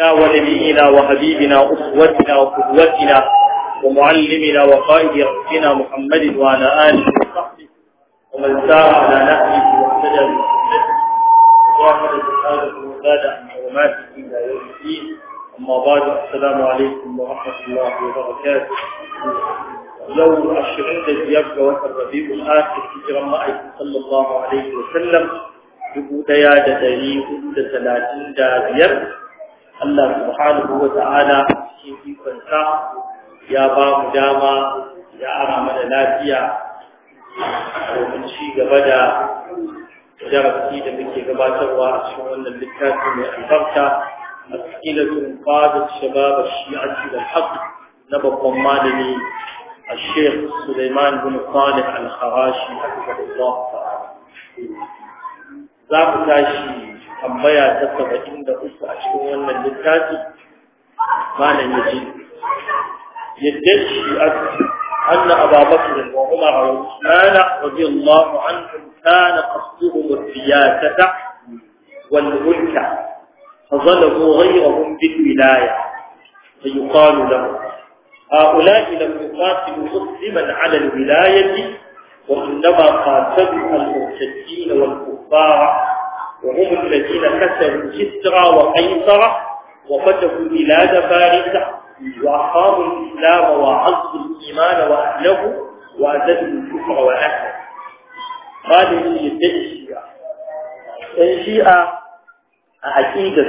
سيدنا ونبينا وحبيبنا أسوتنا وقدوتنا ومعلمنا وقائد ربنا محمد وعلى آله وصحبه ومن سار على نهجه واهتدى بسنته وجاهد جهاده وزاد عن حرماته إلى يوم الدين أما بعد السلام عليكم ورحمة الله وبركاته لو عشرين دزياب جوات الربيع الآخر في جرمائك صلى الله عليه وسلم dubu ɗaya da ɗari hudu da talatin da biyar Allah subhanahu wa ta'ala cikin ikonsa ya ba mu dama ya ara mana lafiya domin ci gaba da darasi da muke gabatarwa a cikin wannan littafi mai albarka a tsilatun qadat shabab shi'ati wal haqq na babban malami الشيخ سليمان بن صالح الخراشي حفظه الله تعالى za mu tashi tambaya ta saba'in da uku a cikin wannan littafi malam ya ce yadda shi أن أبا بكر وعمر وعثمان رضي الله عنهم كان قصدهم الرياسة والملك فظلموا غيرهم بالولاية فيقال لهم هؤلاء لم يقاتلوا مسلما على الولاية وإنما قاتلوا المرتدين والكفار وهم الذين كسروا كسرى وقيصر وفتحوا بلاد فارس وأقاموا الإسلام وعزوا الإيمان وأهله وأزلوا الكفر وأهله قال يدعي الشيعة الشيعة عقيدة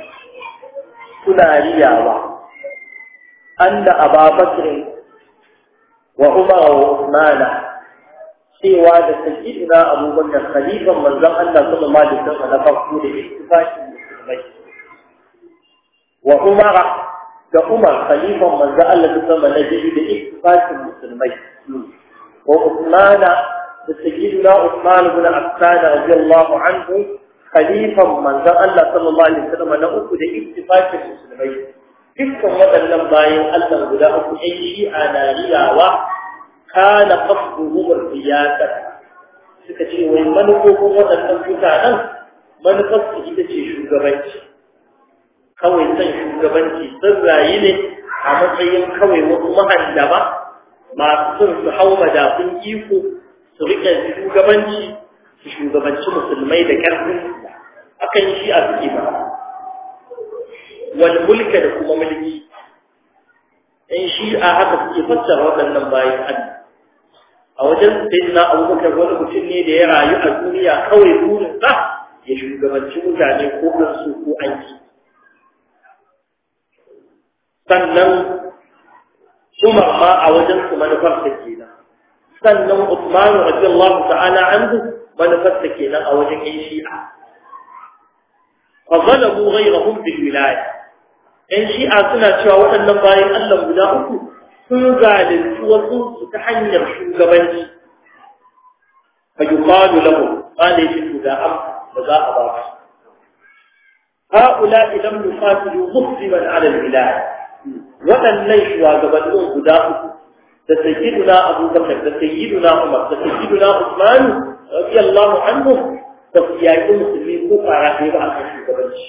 كنا رياضة أن أبا بكر وعمر وعثمان cewa da sayyidina abubakar khalifan manzon Allah sallallahu alaihi wasallam na farko da ittifaqin musulmai wa umara da umar khalifan manzon Allah sallallahu alaihi wasallam na biyu da ittifaqin musulmai wa usmana da sayyidina usman ibn affan radiyallahu anhu khalifan manzon Allah sallallahu alaihi wasallam na uku da ittifaqin musulmai dukkan waɗannan bayan Allah guda uku ɗan shi'a na riyawa kana qasduhum ar-riyasah suka ce wai manufofin waɗannan mutanen manufar su ita ce shugabanci kawai san shugabanci sun rayu ne a matsayin kawai wasu mahandama masu son su hau madafin iko su riƙe shugabanci su shugabanci musulmai da ƙarfin akan shi a suke ba wal mulka da kuma mulki in shi'a haka suke fassara waɗannan bayan Allah a wajen sayyidina abubakar wani mutum ne da ya rayu a duniya kawai burinsa ya shugabanci mutane ko an so ko an ki sannan umar ma a wajen su manufarsa kenan sannan usman radiyallahu ta'ala anhu manufarsa kenan a wajen yan shi'a fa zalamu ghayrahum bil wilaya yan shi'a suna cewa waɗannan bayan Allah guda uku sun zalunci wasu su ta hanyar shugabanci fa yuqalu lahum qala shi da am ba za a ba su haula idan yuqatilu musliman ala al-bilad waɗannan shugabannin guda uku da sayyiduna abubakar da sayyiduna umar da sayyiduna usman radiyallahu anhum da yaƙi musulmi ko fara ɗaya ba a kan shugabanci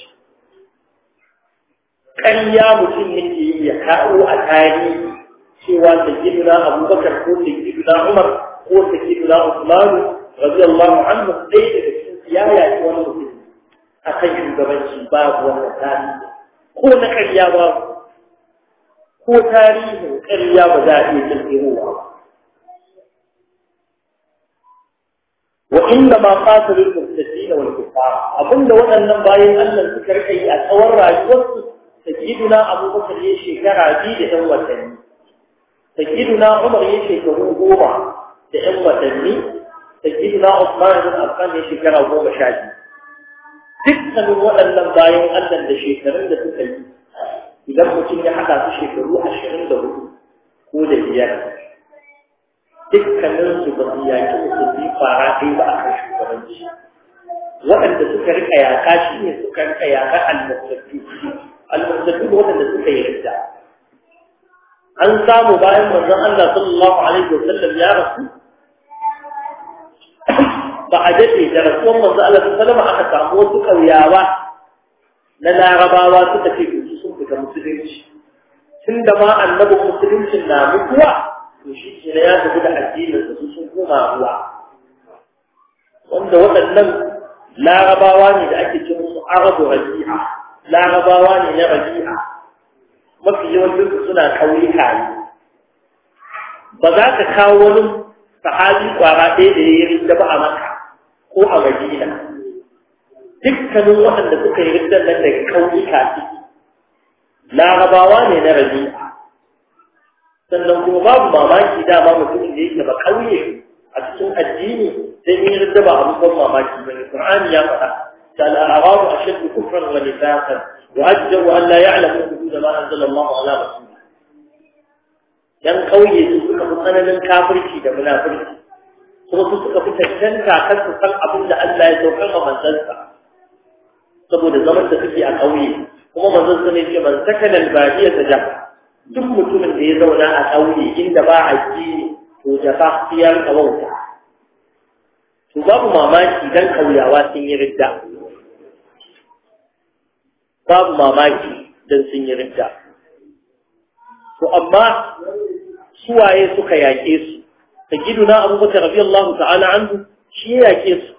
ƙarya mutum yake yi ya kawo a tarihi cewa sayyidina abubakar ko sayyidina umar ko sayyidina usman radiyallahu anhu dai daga cikin ya yaki wani mutum akan shugabanci babu wannan tarihi ko na ƙarya ba ko tarihin ƙarya ba za a iya kirkirowa wa inda ma qatilul mufsidin wal kuffar abinda waɗannan bayan Allah suka rika yi a tsawon rayuwarsu sayyidina abubakar ya shekara biyu da ɗan watanni سيدنا عمر يشكره goma da ‘yan watanni, sayyidina Usman bin Affan ya shekara goma sha biyu. Dukkanin waɗannan bayan Allah da shekarun da suka yi, idan mutum ya haɗa su shekaru ashirin da hudu ko da biyar, dukkanin su ba su yaƙi musulmi fara ɗaya ba a kan shugabanci. Waɗanda suka rika yaƙa shi ne suka rika yaƙa almasattu, almasattu waɗanda suka yi ridda. an samu bayan manzon Allah sallallahu alaihi wasallam ya rasu ba a daɗe da rasuwan manzon Allah sallallahu alaihi wasallam aka samu wasu ƙauyawa na larabawa suka ce su musulunci tun da ma annabin musuluncin na mutuwa to shi ke ya tafi da addinin da su sun koma ruwa wanda waɗannan larabawa ne da ake ce musu arabu rabi'a larabawa ne na rabi'a mafi yawancin su suna ƙauyuka ne ba za ka kawo wani sahabi kwara ɗaya da ya yi rinda ba a maka ko a madina dukkanin waɗanda suka yi rindan nan daga ƙauyuka ciki larabawa ne na rabi'a sannan kuma babu mamaki dama mutumin da yake ba ƙauye a cikin addini sai in rinda ba abu ban mamaki bane qur'ani ya faɗa ta al-a'rab ashaddu kufran wa nifaqan wa ajdaru an la ya'lamu hudud ma anzala Allah ala rasulih yan kauye su suka fi tsananin kafirci da munafurci kuma su suka fi tantanta kan su san abin da Allah ya saukar ma manzansa saboda zaman da suke a kauye kuma manzon sa ne ce man sakana al-badiya ta jafa duk mutumin da ya zauna a kauye inda ba a ji to jafa siyar kawauta to babu mamaki dan kauyawa sun yi ridda babu mamaki dan sun yi ridda to amma suwaye suka yaƙe su sayyiduna abubakar radiyallahu ta'ala anhu shi ya yaƙe su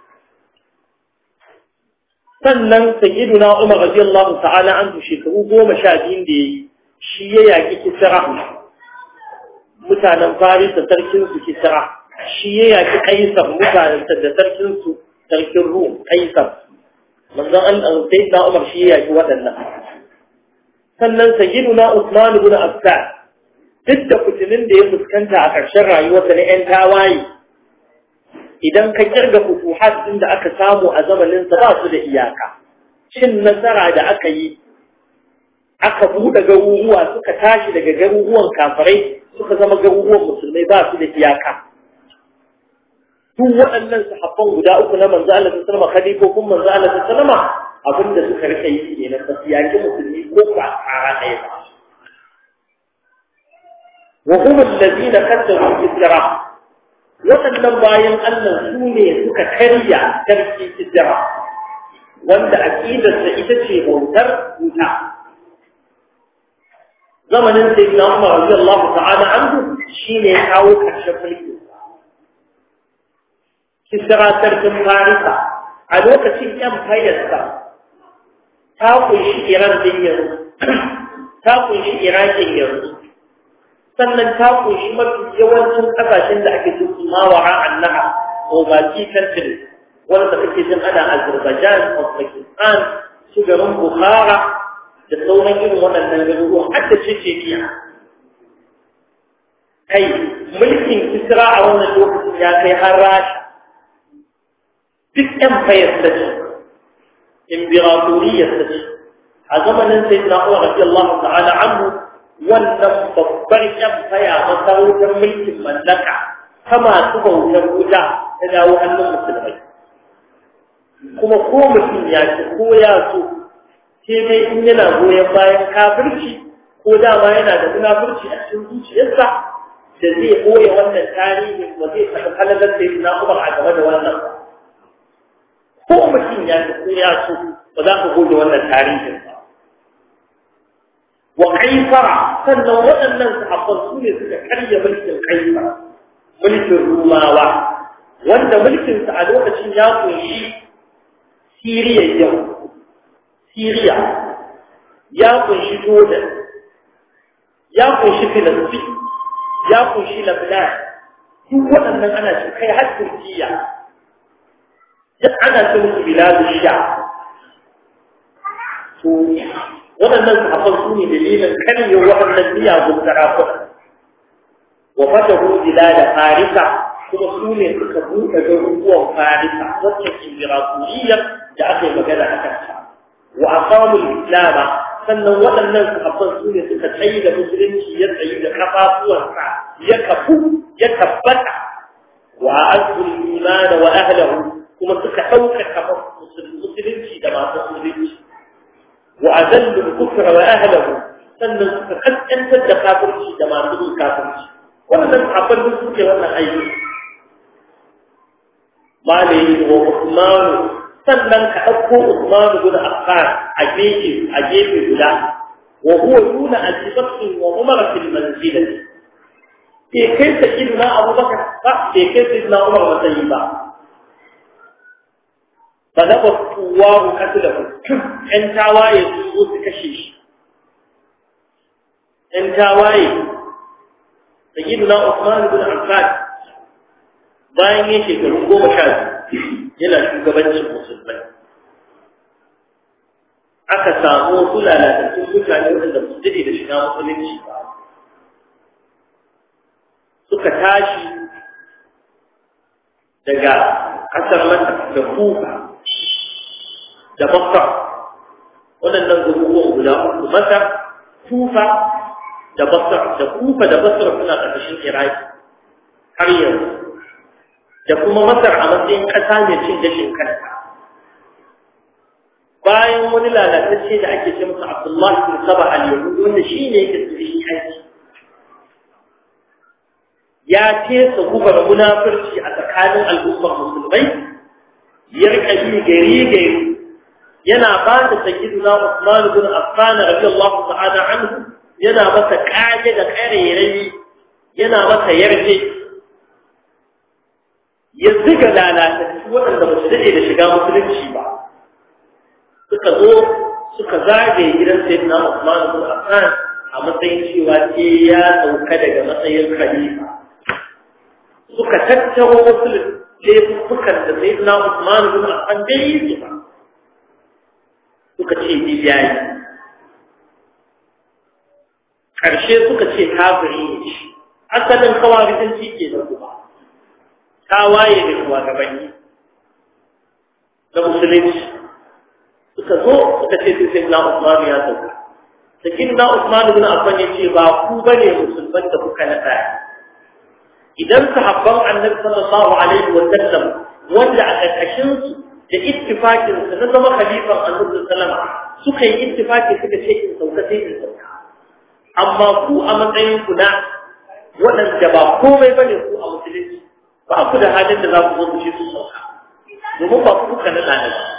sannan sayyiduna umar radiyallahu ta'ala anhu shekaru goma sha biyun da yayi shi ya yaƙi kisra mutanen faris da sarkin su kisra shi ya yaƙi kaisar mutanen da sarkin su sarkin rum kaisar manzon an sayyiduna umar shi ya yaƙi waɗannan sannan sayyiduna usman ibn affan duk da fitinin da ya fuskanta a ƙarshen rayuwarsa na 'yan tawaye idan ka kirga futuhat ɗin da aka samu a zamaninsa ba su da iyaka cin nasara da aka yi aka buɗe garuruwa suka tashi daga garuruwan kafirai suka zama garuruwan musulmai ba su da iyaka duk waɗannan sahabban guda uku na manzo Allah ta sallama khalifofin manzo Allah ta sallama abinda suka rika yi kenan ba su yaki musulmi ko ba tsara ɗaya ba وهم الذين كذبوا بالجرى waɗannan bayan Allah su ne suka karya tarki hijira wanda aqidarsa ita ce bautar wuta zamanin sai na Umar radiyallahu ta'ala anhu shine ya kawo karshen mulki kisra sarkin Farisa a lokacin yan fayyarsa ta kunshi Iran din yanzu ta kunshi Iraqin yanzu sannan ta kunshi mafi yawancin kasashen da ake cin mawara annaha ko baki country wanda kake jin ana Azerbaijan Uzbekistan su garin Bukhara da sauran irin waɗannan garuruwa har da Chechnya kai mulkin Kisra a wannan lokacin ya kai har Rasha duk empire ta ce imperatoriyar ta ce a zamanin sayyidina Umar radiyallahu ta'ala anhu wannan babbar yan faya masarautar mulkin mallaka ta masu bautar wuta ta dawo hannun musulmai kuma ko mutum ya ci ko ya so sai dai in yana goyon bayan kafirci ko dama yana da munafurci a cikin zuciyarsa da zai ɓoye wannan tarihin ba zai taɓa halalar da na umar a game da wannan ko mutum ya ci ko ya so ba za ka goge wannan tarihin ba wa kaifara sannan waɗannan sahabban su ne suka karya mulkin kaifara mulkin rumawa wanda mulkinsa a lokacin ya kunshi siriya yau siriya ya kunshi jordan ya kunshi filistin ya kunshi lebanon duk waɗannan ana shi kai har turkiya duk ana ce musu biladu sha to waɗannan sahabban su ne dalilin karye waɗannan miyagun sarakuna wa fatahu bilada farisa kuma su ne suka buɗe garuruwan farisa wacce imirakuliyar da aka yi magana a kanta wa aqamul islama sannan waɗannan sahabban su ne suka tsayi da musulunci ya tsayi da kafafuwansa ya kafu ya tabbata wa a'azzul iman wa ahlihi kuma suka ɗaukaka musulunci da masu musulunci وأذل الكفر وأهله sannan suka kaskantar da kafirci da masu yin kafirci wannan abin da suke wannan aiki malai wa Usman sannan ka ɗauko Usman guda Affan a gefe a gefe guda wa huwa duna abi bakr wa umar fil manzilati ke kai sayyidina abubakar ba ke kai sayyidina umar matsayi ba fa da ba kuwa ku katila ku ɗan tawaye su zo su kashe shi ɗan tawaye sayyidina usman ibn affan bayan yin shekaru goma sha yana shugabancin musulmai aka samu wasu lalatattun mutane waɗanda ba su daɗe da shiga musulunci ba suka tashi daga ƙasar mata da kuka da makka waɗannan garuruwan guda uku mata kufa da basra da kufa da basra suna ƙarƙashin iraki har yanzu da kuma masar a matsayin ƙasa mai cin gashin kanta bayan wani lalatacce da ake ce masa abdullahi bin saba al-yahudi wanda shi ne yake tsirin aiki ya tesa gubar munafurci a tsakanin al'ummar musulmai ya rika bi gari gari yana ba da sayyiduna Usman bin Affan radiyallahu ta'ala anhu yana masa kaje da karerai yana masa yarje ya ziga lalatattu waɗanda ba su daɗe da shiga musulunci ba suka zo suka zagaye gidan sayyidina Usman bin Affan a matsayin cewa ce ya sauka daga matsayin khalifa suka tattaro wasu laifukan da sayyidina Usman bin Affan bai yi su ba suka ce biyayi ƙarshe suka ce kafiri ne shi asalin kawaritanci ke da kuma ta waye da shugabanni na musulunci suka zo suka ce sai na Usman ya sauka sakin na Usman bin Affan ya ce ba ku bane musulman da kuka nada idan sahabban Annabi sallallahu alaihi wa sallam wanda a ƙarƙashin su da ittifakin su na zama khalifan Annabi sallallahu suka yi ittifaki suka ce in sauka sai in sauka amma ku a matsayin ku na waɗanda ba komai bane ku a musulunci ba ku da halin da za ku zo ku ce su sauka domin ba ku kuka nada ne ba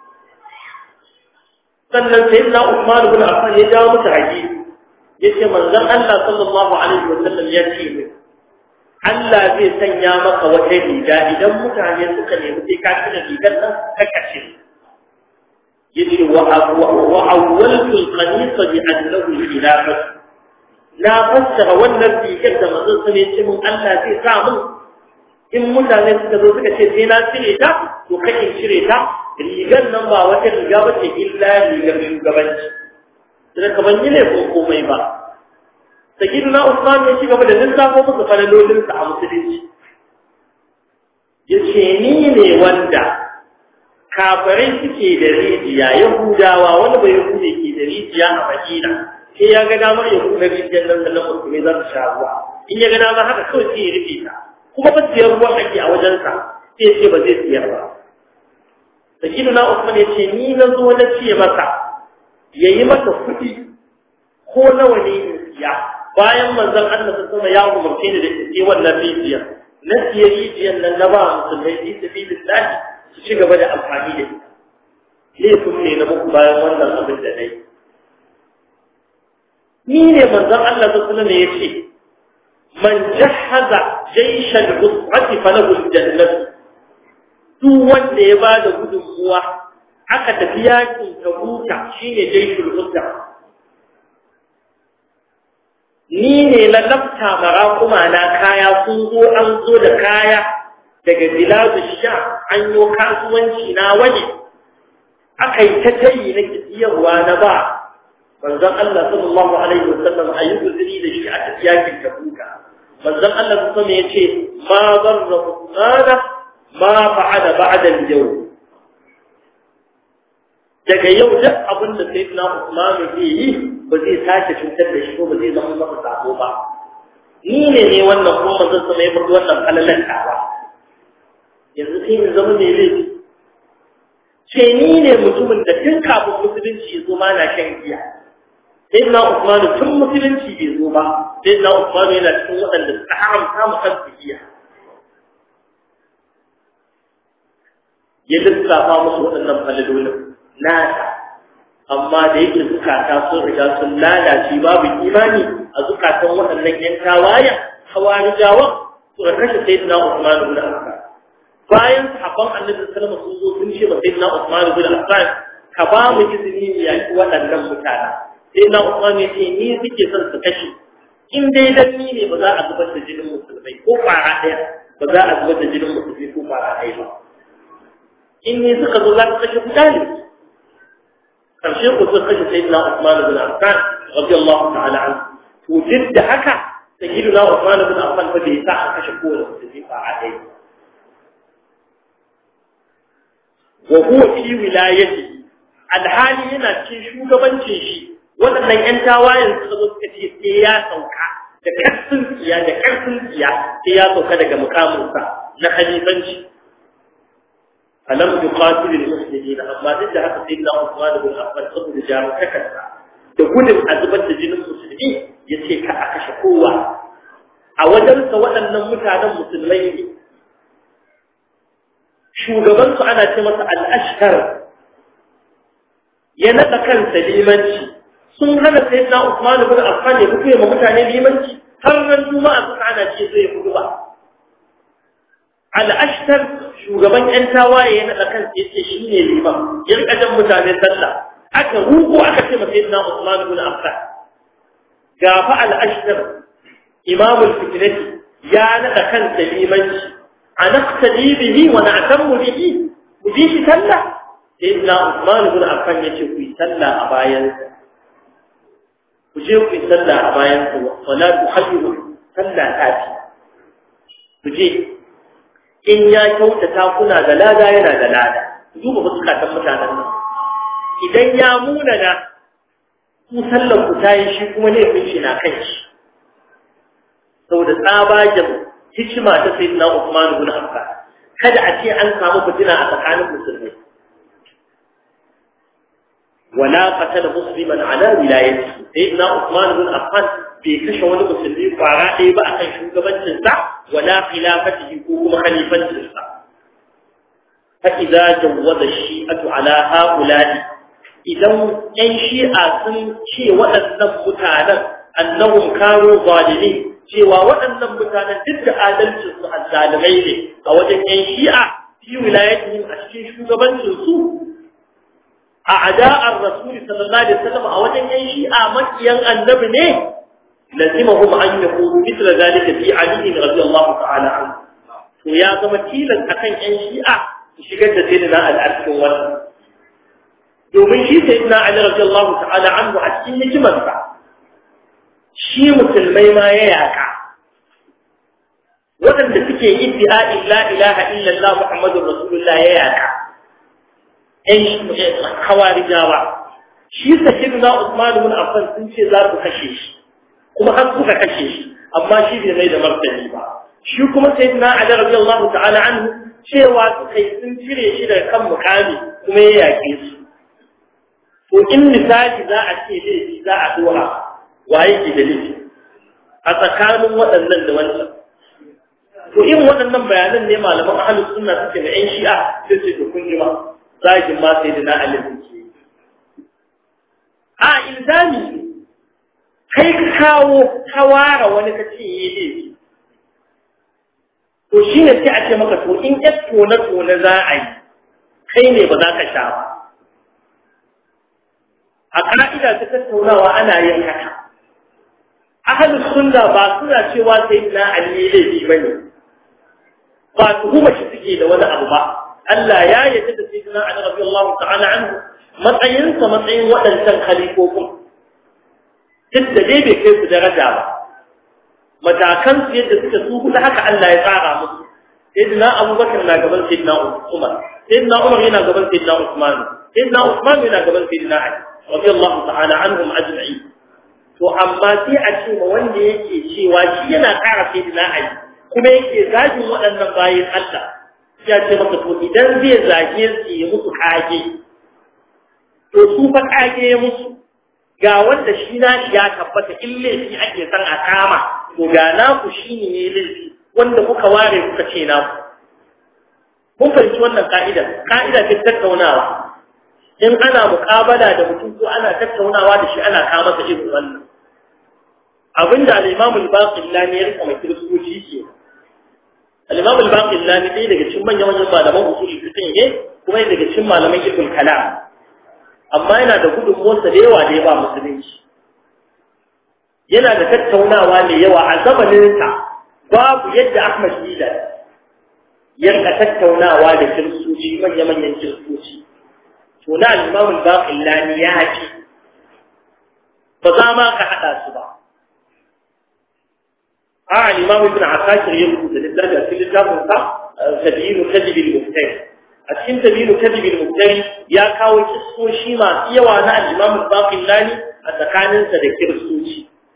sannan sai na Usman ibn Affan ya jawo mata haji yace manzon Allah sallallahu alaihi wa sallam ya ce min Allah zai sanya maka wata riga idan mutane suka nemi sai ka tuna rigar nan ka kace yace wa wa awwaltu al-qamisa bi annahu khilafah na fassara wannan rigar da manzon sa ne ce mun Allah zai sa mun in mutane suka zo suka ce sai na cire ta to kake cire ta rigar nan ba wata riga ba ce illa rigar shugabanci da ka ban yi laifin komai ba sayyidina Usman ya ci gaba da lissafo musu falalolinsa a musulunci ya ce ni ne wanda kafirai suke da rijiya yahudawa wani bai yahude ke da rijiya a madina sai ya ga damar ya kuna rijiyar nan da na musulmi za su sha ruwa in ya ga damar haka kawai sai ya rufe ta kuma ba siyar ruwan ake a wajensa sai ya ce ba zai siyar ba sayyidina Usman ya ce ni na zo na ce masa yayi mata kuɗi ko nawa ne in siya bayan manzon Allah ta sama ya umarce ni da in ce wannan rijiya na siya rijiyar nan na ba musulmai fi sabilillah su ci gaba da amfani da ita laifin ne na muku bayan wannan abin da nayi ni ne manzon Allah ta sama ne ya ce man jahaza jayshan usrati falahu aljannatu duk wanda ya ba da gudunmuwa aka tafi yakin tabuka shine jaishul usra ni ne na lafta mara kuma na kaya sun zo an zo da kaya daga biladu sha an yi kasuwanci na waje aka yi ta tayi na kisiyarwa na ba manzon Allah sallallahu alaihi wasallam a yi guzuri da shi a tafi yakin tabuka manzon Allah sallallahu alaihi ya ce ma zarra usmana ma fa'ala ba'da al-yawm daga yau duk abin da sayyidina Usman zai yi ba zai sake cutar da shi ko ba zai zama masa sabo ba ni ne ne wannan ko manzon sama ya fadi wannan kalalan tawa yanzu sai mu zama ne laifi ce ni ne mutumin da tun kafin musulunci ya zo ma na shan giya sayyidina Usman tun musulunci bai zo ba sayyidina Usman yana cikin waɗanda suka haramta mu kan giya ya lissafa musu waɗannan falalolin nasa amma da yake zukata sun riga sun lalace babu imani a zukatan waɗannan yan tawayen hawarijawan suka kashe sayyidina Usman ibn Affan bayan sahabban Annabi sallallahu alaihi wasallam sun zo sun ce ba sayyidina Usman ibn Affan ka ba mu izini mu yaki waɗannan mutane sayyidina Usman ya ce ni suke son su kashe in dai dan ni ne ba za a zubar da jinin musulmai ko fara ɗaya ba za a zubar da jinin musulmai ko fara ɗaya ba in ne suka zo za ka kashe guda ne karshe ku suka kashe sayyidina Usman ibn Affan radiyallahu ta'ala anhu to duk da haka sayyidina Usman ibn Affan fa bai sa a kashe kowane musulmi fara ɗaya wa huwa fi wilayati alhali yana cikin shugabancin shi waɗannan ƴan tawayen suka zo suka ce sai ya sauka da ƙarfin tsiya da ƙarfin tsiya sai ya sauka daga mukaminsa na khalifanci alam yuqatil almuslimin amma duk da haka sayyidina Usman ibn Affan saboda jarukakarsa da gudun azubar da jinin musulmi yace ka a kashe kowa a wajensa waɗannan mutanen musulmai ne shugabansu ana ce masa al-ashkar ya naɗa kansa limanci sun hana sai na Usman ibn Affan ya fito ma mutane limanci har ran juma'a suka ana ce zai fito ba al-ashtar shugaban yan tawaye ya naɗa kansa yace shine liman ya rika jan mutane sallah aka ruko aka ce masa sayyidina Usman ibn Affan ga fa al-ashtar imamul fitnati ya naɗa kansa limanci anaqtadi bihi wa na'tamu bihi mu ji shi sallah sayyidina Usman ibn Affan yace ku yi sallah a bayan ku je ku yi sallah a bayan ku wala tuhayyu sallah ta fi ku je in ya kyautata kuna da lada yana da lada duba fuskatan mutanen nan idan ya munana ku sallar ku tayi shi kuma laifin shi na kan shi saboda tsabagen hikima ta sayyidina Usman ibn Affan kada a ce an samu fitina a tsakanin musulmai ولا قتل مسلما على ولايته سيدنا عثمان بن عفان bai kashe wani musulmi kwara ɗaya ba akan shugabancinsa wala khilafatihi ko kuma khalifancinsa fa idza jawwaza shi'atu ala haula'i idan yan shi'a sun ce waɗannan mutanen annahum kanu zalimin cewa waɗannan mutanen duk da adalcin su azzalimai ne a wajen yan shi'a fi wilayatihim a cikin shugabancin su أعداء الرسول صلى الله عليه وسلم أولا ينشيء مكيا النبي نه لزمهم أن يقولوا مثل ذلك في علي رضي الله تعالى عنه ويا زمتيلا أكن ينشيء شكت سيدنا الأرش والسلام domin shi sai na Ali radiyallahu ta'ala anhu a cikin hikimarsa shi musulmai ma ya yaka waɗanda suke iddi'a la ilaha illallah muhammadur rasulullah ya yaka ‘yan hawarijawa shi sakin na Usman ibn Affan sun ce za su kashe shi kuma har suka kashe shi amma shi bai mai da martani ba shi kuma sai na Ali radiyallahu ta'ala anhu cewa suka yi sun cire shi daga kan mukami kuma ya yake su to in misali za a ce laifi za a dora waye ke da laifi a tsakanin waɗannan da wancan to in waɗannan bayanan ne malaman ahlus sunna suke da ƴan shi'a sai su to kun jima zagin ma sai da na alifin ke a ilzami kai ka kawo kawara wani ka ce yi ne to shi ne sai a ce maka to in ya tone-tone za a yi kai ne ba za ka sha ba a ka'ida ta tattaunawa ana yin haka ahalus sunna ba suna cewa sai na ali laifi ba ne ba tuhuma shi suke da wani abu ba Allah ya yarda da sayyidina Ali radiyallahu ta'ala anhu matsayinsa matsayin waɗancan khalifofin duk da dai bai kai su daraja ba matakan su yadda suka su huɗu haka Allah ya tsara musu sayyidina Abubakar na gaban sayyidina Umar sayyidina Umar yana gaban sayyidina Usman sayyidina Usman yana gaban sayyidina Ali radiyallahu ta'ala anhum ajma'in to amma sai a ce ma wanda yake cewa shi yana ƙara sayyidina Ali kuma yake zagin waɗannan bayin Allah ya ce maka to idan zai zage su yi musu kage to su fa kage musu ga wanda shi na ya tabbata in laifi ake son a kama to ga naku shi ne laifi wanda kuka ware kuka ce naku kun fahimci wannan ka'idar ka'ida ce tattaunawa in ana muƙabala da mutum ko ana tattaunawa da shi ana kawo masa irin wannan abinda al-Imam al-Baqillani ya rika mai kiristoci ke al-Imam al-Baqillani dai daga cikin manyan manyan malaman usul fiqh ne kuma daga cikin malaman ibn kalam amma yana da gudunmuwarsa da yawa da ya ba musulunci yana da tattaunawa mai yawa a zamaninsa babu yadda Ahmad Bilal ya rika tattaunawa da kiristoci manya-manyan kiristoci to na al-Imam al-Baqillani ya haƙi ba za ma ka haɗa su ba a al-Imam Ibn Asakir ya rubuta littafi a cikin littafin sa Tabiinu Kadhib al-Muftari a cikin Tabiinu Kadhib al-Muftari ya kawo kisoshi masu yawa na al-Imam al-Baqillani a tsakaninsa da kiristoci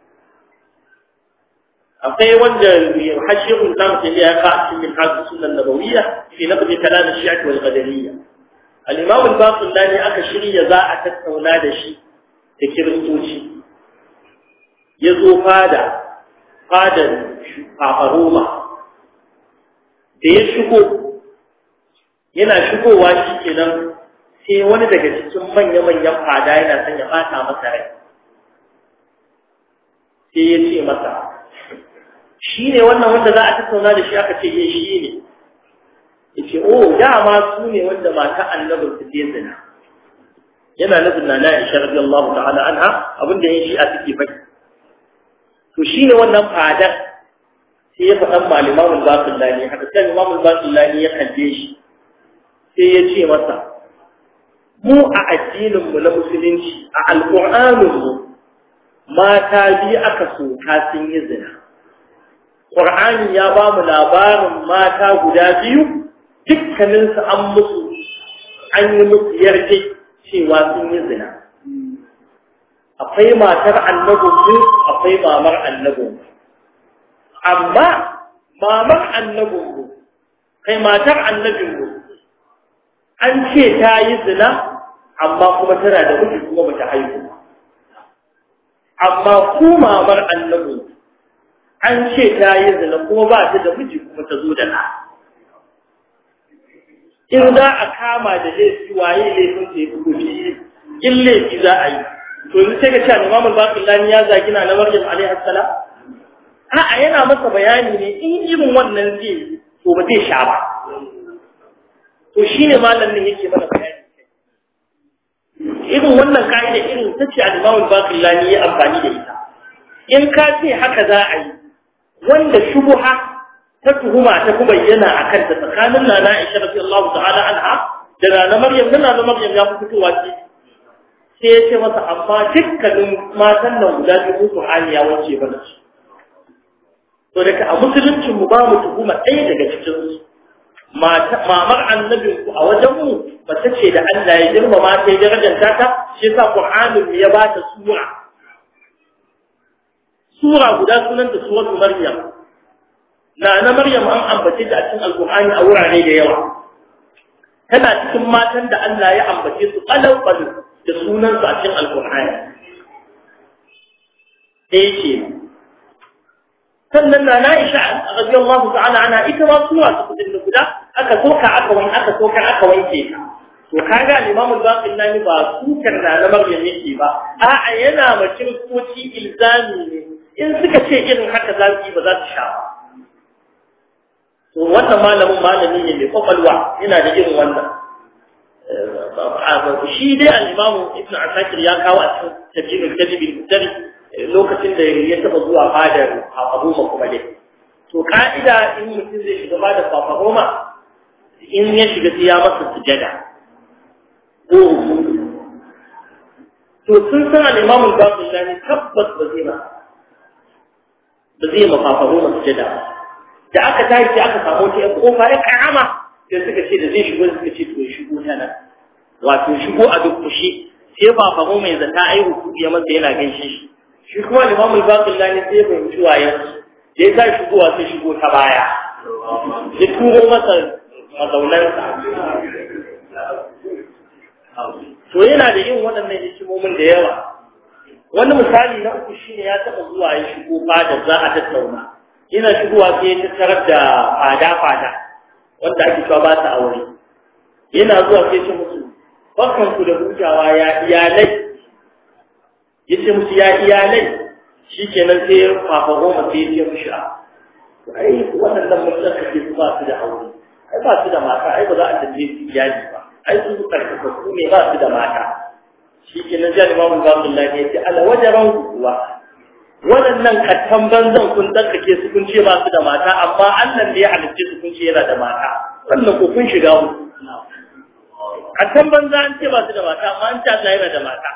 akwai wanda hashirun zamu tafi ya ka cikin hadisi sunan nabawiyya fi naqd kalam shi'a wal qadariyya al-imam al-baqillani aka shirya za a tattauna da shi da kiristoci ya zo fada fadar fafaroma da ya shigo yana shigowa shi kenan sai wani daga cikin manya-manyan fada yana son ya bata masa rai sai ya ce masa shi ne wannan wanda za a tattauna da shi aka ce yin shi ne ya ce o dama su ne wanda mata annabin su ce zina yana nufin na na'isha rabi Allah ta'ala anha abinda yin shi a suke faɗi to shi ne wannan fadar sai ya faɗan ma limamul baqillani haka sai limamul baqillani ya kalle shi sai ya ce masa mu a addinin mu na musulunci a alqur'anin mu mata biyu aka soka sun yi zina Qur'ani ya ba mu labarin mata guda biyu dukkaninsu an musu an yi musu yarje cewa sun yi zina akwai matar annabinmu akwai mamar annabinmu amma mamar annabinmu kai matar annabinmu an ce ta yi zina amma kuma tana da miji kuma bata haihu amma ku mamar annabinmu an ce ta yi zina kuma ba ta da miji kuma ta zo da na in za a kama da laifi waye laifin da ya fi gobe in laifi za a yi to yanzu sai ga cewa Imam Al-Baqillani ya zagi na na Maryam alaihi salam a'a yana masa bayani ne in irin wannan zai to ba zai sha ba to shine malamin yake mana bayani irin wannan ka'ida irin ta ce Imam Al-Baqillani ya amfani da ita in ka ce haka za a yi wanda shubuha ta tuhuma ta kuma bayyana a kanta tsakanin nana Aisha radiyallahu ta'ala anha da nana Maryam da nana Maryam ya fi fitowa ce sai ya ce masa amma dukkanin matan nan guda biyu Qur'ani ya wace bana su to daga a musuluncin mu ba mu tuhuma ɗaya daga cikin su mamar annabin ku a wajen mu mace ce da Allah ya girmama ta ya darajanta ta shi yasa Qur'anin ya ba ta sura sura guda sunanta suratul Maryam na na Maryam an ambace ta a cikin Alƙur'ani a wurare da yawa tana cikin matan da Allah ya ambace su qalau qalu da sunan su a cikin Alƙur'ani sai ce sannan na Aisha radiyallahu ta'ala ana ita ma sura ta kudin guda aka soka aka wani aka soka aka wanke ta to kaga Imam al-Baqillani ba sukar na na Maryam yake ba a'a yana ma kiristoci ilzami ne in suka ce irin haka za su yi ba za su sha ba to wannan malamin malami ne mai kwakwalwa yana da irin wannan shi dai al-imamu ibn asakir ya kawo a cikin tajibin tajibin mutari lokacin da ya taba zuwa fadar abuma kuma dai to ka'ida in mutum zai shiga fadar fafahoma in ya shiga sai ya masa sujada ko to sun san al-imamu al-baqillani tabbas ba zai ma ba zai ma fafahoma sujada ba da aka tashi aka samu ta kofa ya karama sai suka ce da zai shigo suka ce to ya shigo ta nan wato shigo a duk kushi sai ba fahimu mai zata ai hukuku ya masa yana gaishe shi shi kuma limamul baqillani sai ya fahimci wayan da ya sa shigowa sai shigo ta baya ya turo masa mazaunansa to yana da yin waɗannan hikimomin da yawa wani misali na uku shine ya taɓa zuwa ya shigo fada za a tattauna ina shigowa sai ya tattarar da fada-fada wanda ake cewa ba ta aure yana zuwa sai ce musu barkan ku da hutawa ya iyalai yace musu ya iyalai shikenan sai ya fafa goma sai ya ce mushi a ai waɗannan mutum kake su ba su da aure ai ba su da mata ai ba za a tambaye su iyali ba ai su karkata su ne ba su da mata shikenan jani mamu Abdullahi ya ce ala wajaran kuwa waɗannan kattan banzan kun tsarkake su kun ce ba su da mata amma Allah da ya halicce su kun ce yana da mata wannan ko kun shiga mu kattan banza an ce ba su da mata amma an ce Allah yana da mata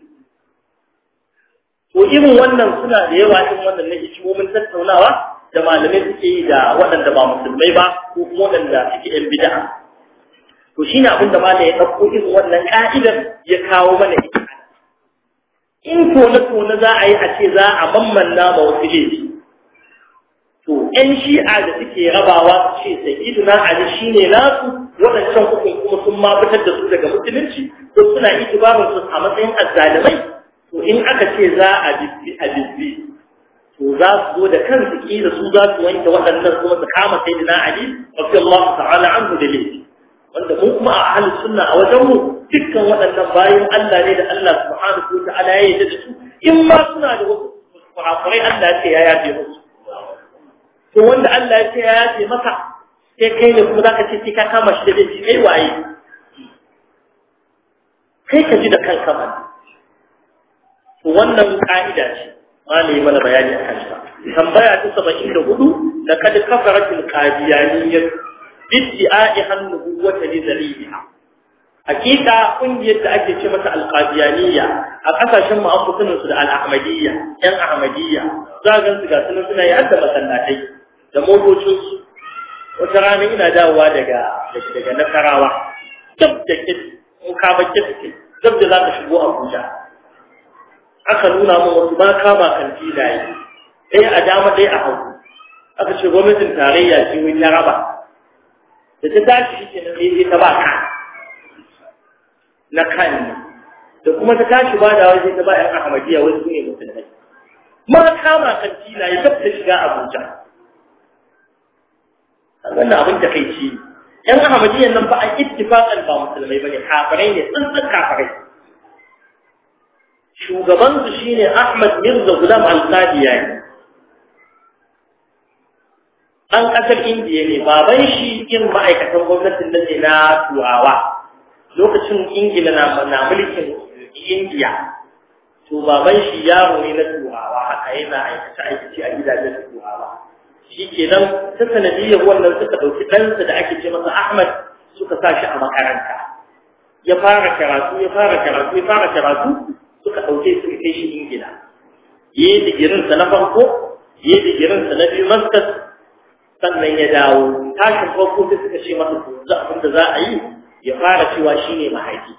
to irin wannan suna da yawa irin wannan na hikimomin tattaunawa da malamai suke yi da waɗanda ba musulmai ba ko kuma waɗanda suke yan bid'a to shine abin da malamai ya ɗauko irin wannan ka'idar ya kawo mana ita in tone-tone za a yi a ce za a mammanna ma wasu laifi to ‘yan shi'a da suke rabawa su ce sayyiduna ali shi ne nasu waɗancan hukun kuma sun ma fitar da su daga musulunci ko suna itibarin su a matsayin azzalimai to in aka ce za a bibbi a bibbi to za su zo da kansu kila su za su wanke waɗannan kuma su kama sayyiduna ali radiyallahu ta'ala anhu da laifi wanda mu kuma a ahlus sunna a wajen mu dukkan waɗannan bayan Allah ne da Allah subhanahu wa ta'ala ya yarda da su in ma suna da wasu kurakurai Allah ya ce ya yafe musu to wanda Allah ya ce ya yafe maka sai kai ne kuma zaka ce sai ka kama shi da laifi kai waye kai ka ji da kanka ba to wannan ka'ida ce malami mana bayani a kanta tambaya ta 74 laqad kafaratil qadiyaniyyah bidda'i hannubuwata li daliliha hakika kungiyar da ake ce mata alqadiyaniya a kasashen mu an kusurin su da al-ahmadiyya yan ahmadiyya za ga su ga sunan suna yi hadda masallatai da motocin su wata rana ina dawowa daga daga nasarawa dab da kit in ka ba kit dab da za ka shigo Abuja aka nuna min wasu ba kama kan filaye ɗaya a dama ɗaya a hagu aka ce gwamnatin tarayya ce wai ta raba da ta tashi shi ke nan ta ba ka na kan da kuma ta tashi ba da waje ta ba yan ahmadiyya wasu ne musulmai ma kama kan tila ya tabbata shiga abuja wannan abin da kai ci yan ahmadiyyan nan ba a ittifaqan ba musulmai bane kafirai ne tsantsan kafirai shugaban su shine ahmad mirza gulam al-qadiyani ɗan ƙasar indiya ne baban shi yin ma'aikatan gwamnatin nan ne na turawa lokacin ingila na na mulkin indiya to baban shi yaro ne na turawa haka yana aikace aikace a gidajen turawa shi ke nan ta sanadiyyar wannan suka ɗauki ɗansa da ake ce masa ahmad suka sa shi a makaranta ya fara karatu ya fara karatu ya fara karatu suka ɗauke suka kai shi ingila yi digirinsa na farko yi digirinsa na biyu maskas sannan ya dawo tashin farko sai suka ce masa to za abin da za a yi ya fara cewa shine mahadi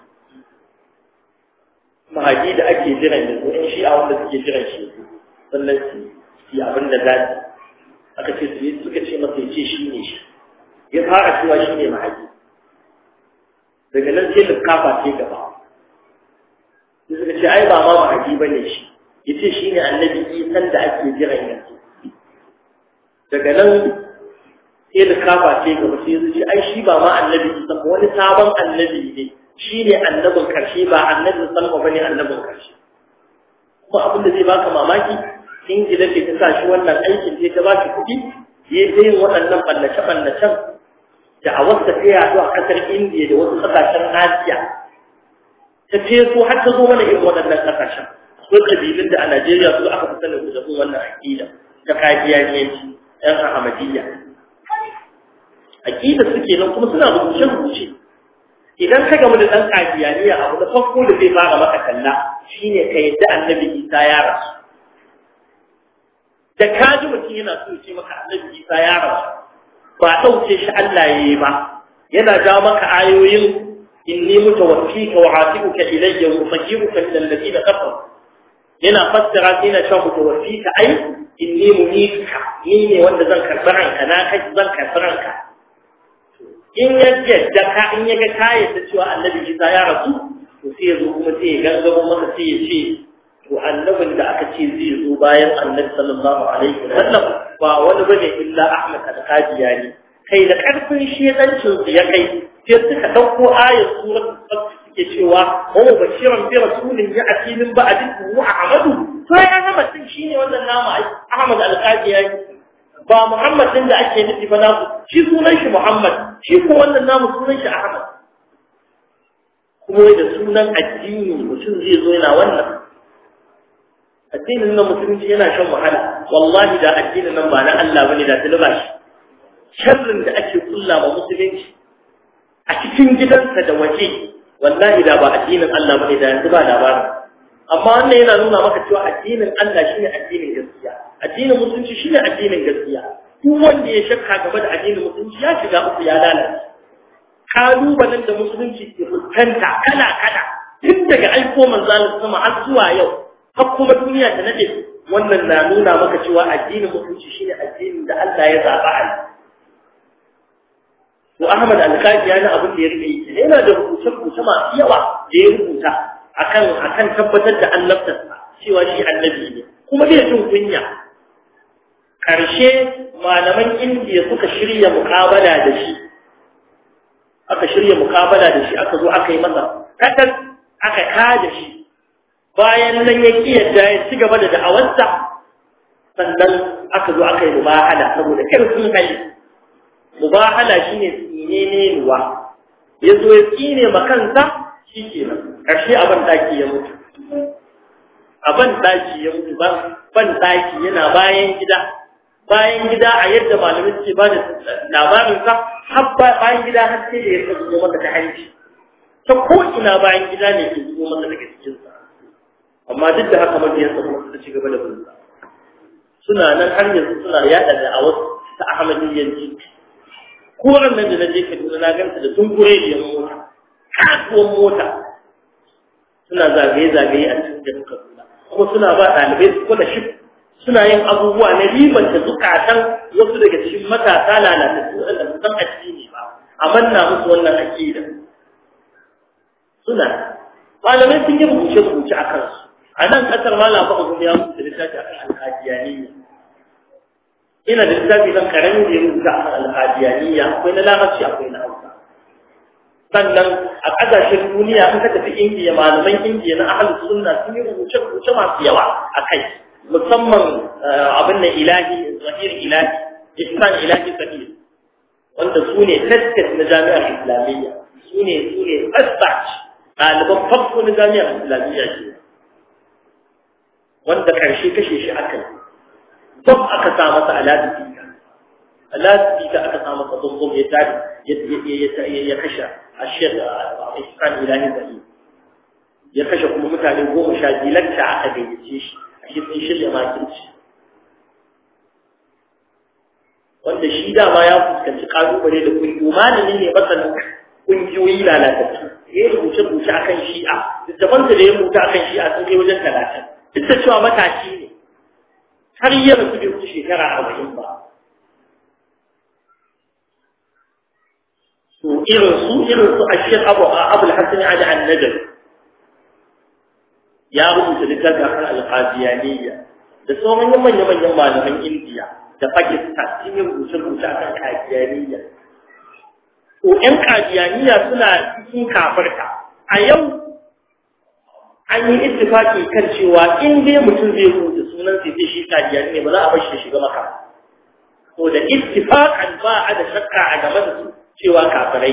mahadi da ake jiran yanzu in shi a wanda suke jiran shi sannan su yi abin da za su aka ce su suka ce masa ya ce shi ne shi ya fara cewa shi ne mahadi daga nan sai likafa ce gaba sai suka ce ai ba ma mahadi ba ne shi ya ce shi ne annabi isan da ake jiran yanzu daga nan sai da kafa ce gaba sai ya ce ai shi ba ma annabi isa ba wani sabon annabi ne shi ne annabin karshe ba annabin salma ba ne annabin karshe kuma abin da zai baka mamaki ingila ce ta sa shi wannan aikin ce ta ba shi kuɗi ya ta yin waɗannan ɓallace-ɓallacen da a wasu tafiya zuwa ƙasar indiya da wasu ƙasashen asiya ta feso har ta zo mana irin waɗannan ƙasashen akwai ƙabilun da a najeriya su aka fi sanin da wannan aƙida ta kafiyaniyanci ‘yan Ahmadiyya. Aƙida suke nan kuma suna rubuce-rubuce. Idan ka gamu da ɗan kafiyaniya abu da farko da zai fara maka kalla shi ne ka yadda annabi Isa ya rasu. Da ka ji mutum yana so ce maka annabi Isa ya rasu, ba ɗauke shi Allah ya yi ba, yana ja maka ayoyin inni mutawaffika wa atibuka ilayya wa fajiruka min alladhina kafaru yana fassara sai na cewa mutawaffika ai inni munituka ni ne wanda zan karɓi ranka na kai zan karɓi ranka in ya yadda ka in ya ga ka yadda cewa annabi Isa ya rasu to sai ya zo kuma sai ya gangaro maka sai ya ce to annabin da aka ce zai zo bayan annabi sallallahu alaihi wasallam ba wani bane illa Ahmad al-Qadiyani kai da karfin shedancin su ya kai sai suka dauko ayat suratul fath suke cewa wa bashiran bi rasulin ya'ti min ba'dihi wa ahmadu to ya Ahmad din shine wannan nama ai Ahmad al-Qadiyani ba Muhammad din da ake nufi ba naku shi sunan shi Muhammad shi ko wannan namu sunan shi Ahmad kuma da sunan addini mutum zai zo yana wannan addinin nan musulunci yana shan wahala wallahi da addinin nan ba na Allah bane da tilba shi sharrin da ake kulla ma musulunci a cikin gidansa da waje wallahi da ba addinin Allah bane da yanzu ba labarin amma wannan yana nuna maka cewa addinin Allah shine addinin gaskiya addinin musulunci shine addinin gaskiya duk wanda ya shakka game da addinin musulunci ya shiga uku ya lalace kalubalen da musulunci ke fuskanta kala kala tun daga aiko manzo Allah sama har zuwa yau har kuma duniya ta nade wannan na nuna maka cewa addinin musulunci shine addinin da Allah ya zaba a to Ahmad Al-Qadiyani abin da ya rike yake yana da rubuce-rubuce masu yawa da ya rubuta akan akan tabbatar da annabtarsa cewa shi annabi ne kuma bai jin kunya karshe malaman indiya suka shirya mukabala da shi aka shirya mukabala da shi aka zo aka yi masa kadan aka kada shi bayan nan ya kiyarda ya ci gaba da da'awarsa sannan aka zo aka yi mubahala saboda karfin hali mubahala shine tsine ne ruwa ya zo ya tsine ma kansa shi kenan ƙarshe abin daki ya mutu abin daki ya mutu ban daki yana bayan gida bayan gida a yadda malamin ce ba da labarinsa har bayan gida har sai da ya zo masa ta hanci ta ko ina bayan gida ne ke zo masa daga cikinsa amma duk da haka mabiyansa kuma suka ci gaba da bunsa suna nan har yanzu suna yaɗa da a wasu ta ahmadiyyanci koran nan da na je kaduna na ganta da tunkure da mota kasuwan mota suna zagaye-zagaye a cikin kaduna kuma suna ba ɗalibai su kula shi suna yin abubuwa na riban da zukatan wasu daga cikin matasa lalatattu waɗanda su san addini ba a manna musu wannan aƙida suna malamai sun yi rubuce-rubuce a kansu a nan ƙasar malam ba kuma ya mutu da littafi a kan alhajiyaniya ina da littafi zan karami da ya rubuta a kan alhajiyaniya akwai na larabci akwai na hausa sannan a ƙasashen duniya in ka tafi indiya malaman indiya na ahalus sunna sun yi rubuce-rubuce masu yawa a kai musamman abin da ilahi zahir ilahi ihsan ilahi zahir wanda su ne taskat na jami'ar islamiyya su ne su ne asbach ɗaliban farko na jami'ar islamiyya ce wanda karshe kashe shi aka yi bam aka sa masa aladu fika aladu fika aka sa masa bumbum ya tari ya kashe a shek ihsan ilahi zahir ya kashe kuma mutane goma sha biyu lacca aka gayyace shi shi sun shirya makirci wanda shi dama ya fuskanci kalubale da kungiyoyi malami ne masanin kungiyoyi lalatattu ya yi rubuce-rubuce akan shi'a littafansa da ya rubuta akan shi'a sun kai wajen talatin duk da cewa matashi ne har yi rasu bai wuce shekara arba'in ba to irin su irin su a shek abu a abul hasan ali an-najar ya rubuta littafi akan alqadiyaniya da sauran manya-manyan malaman indiya da pakistan sun yi rubuce-rubuce akan qadiyaniya to ƴan qadiyaniya suna cikin kafarta a yau an yi ittifaki kan cewa in dai mutum zai rubuta sunan sai sai shi qadiyani ne ba za a bar shi shiga maka to da ittifaqan ba a da shakka a game da su cewa kafirai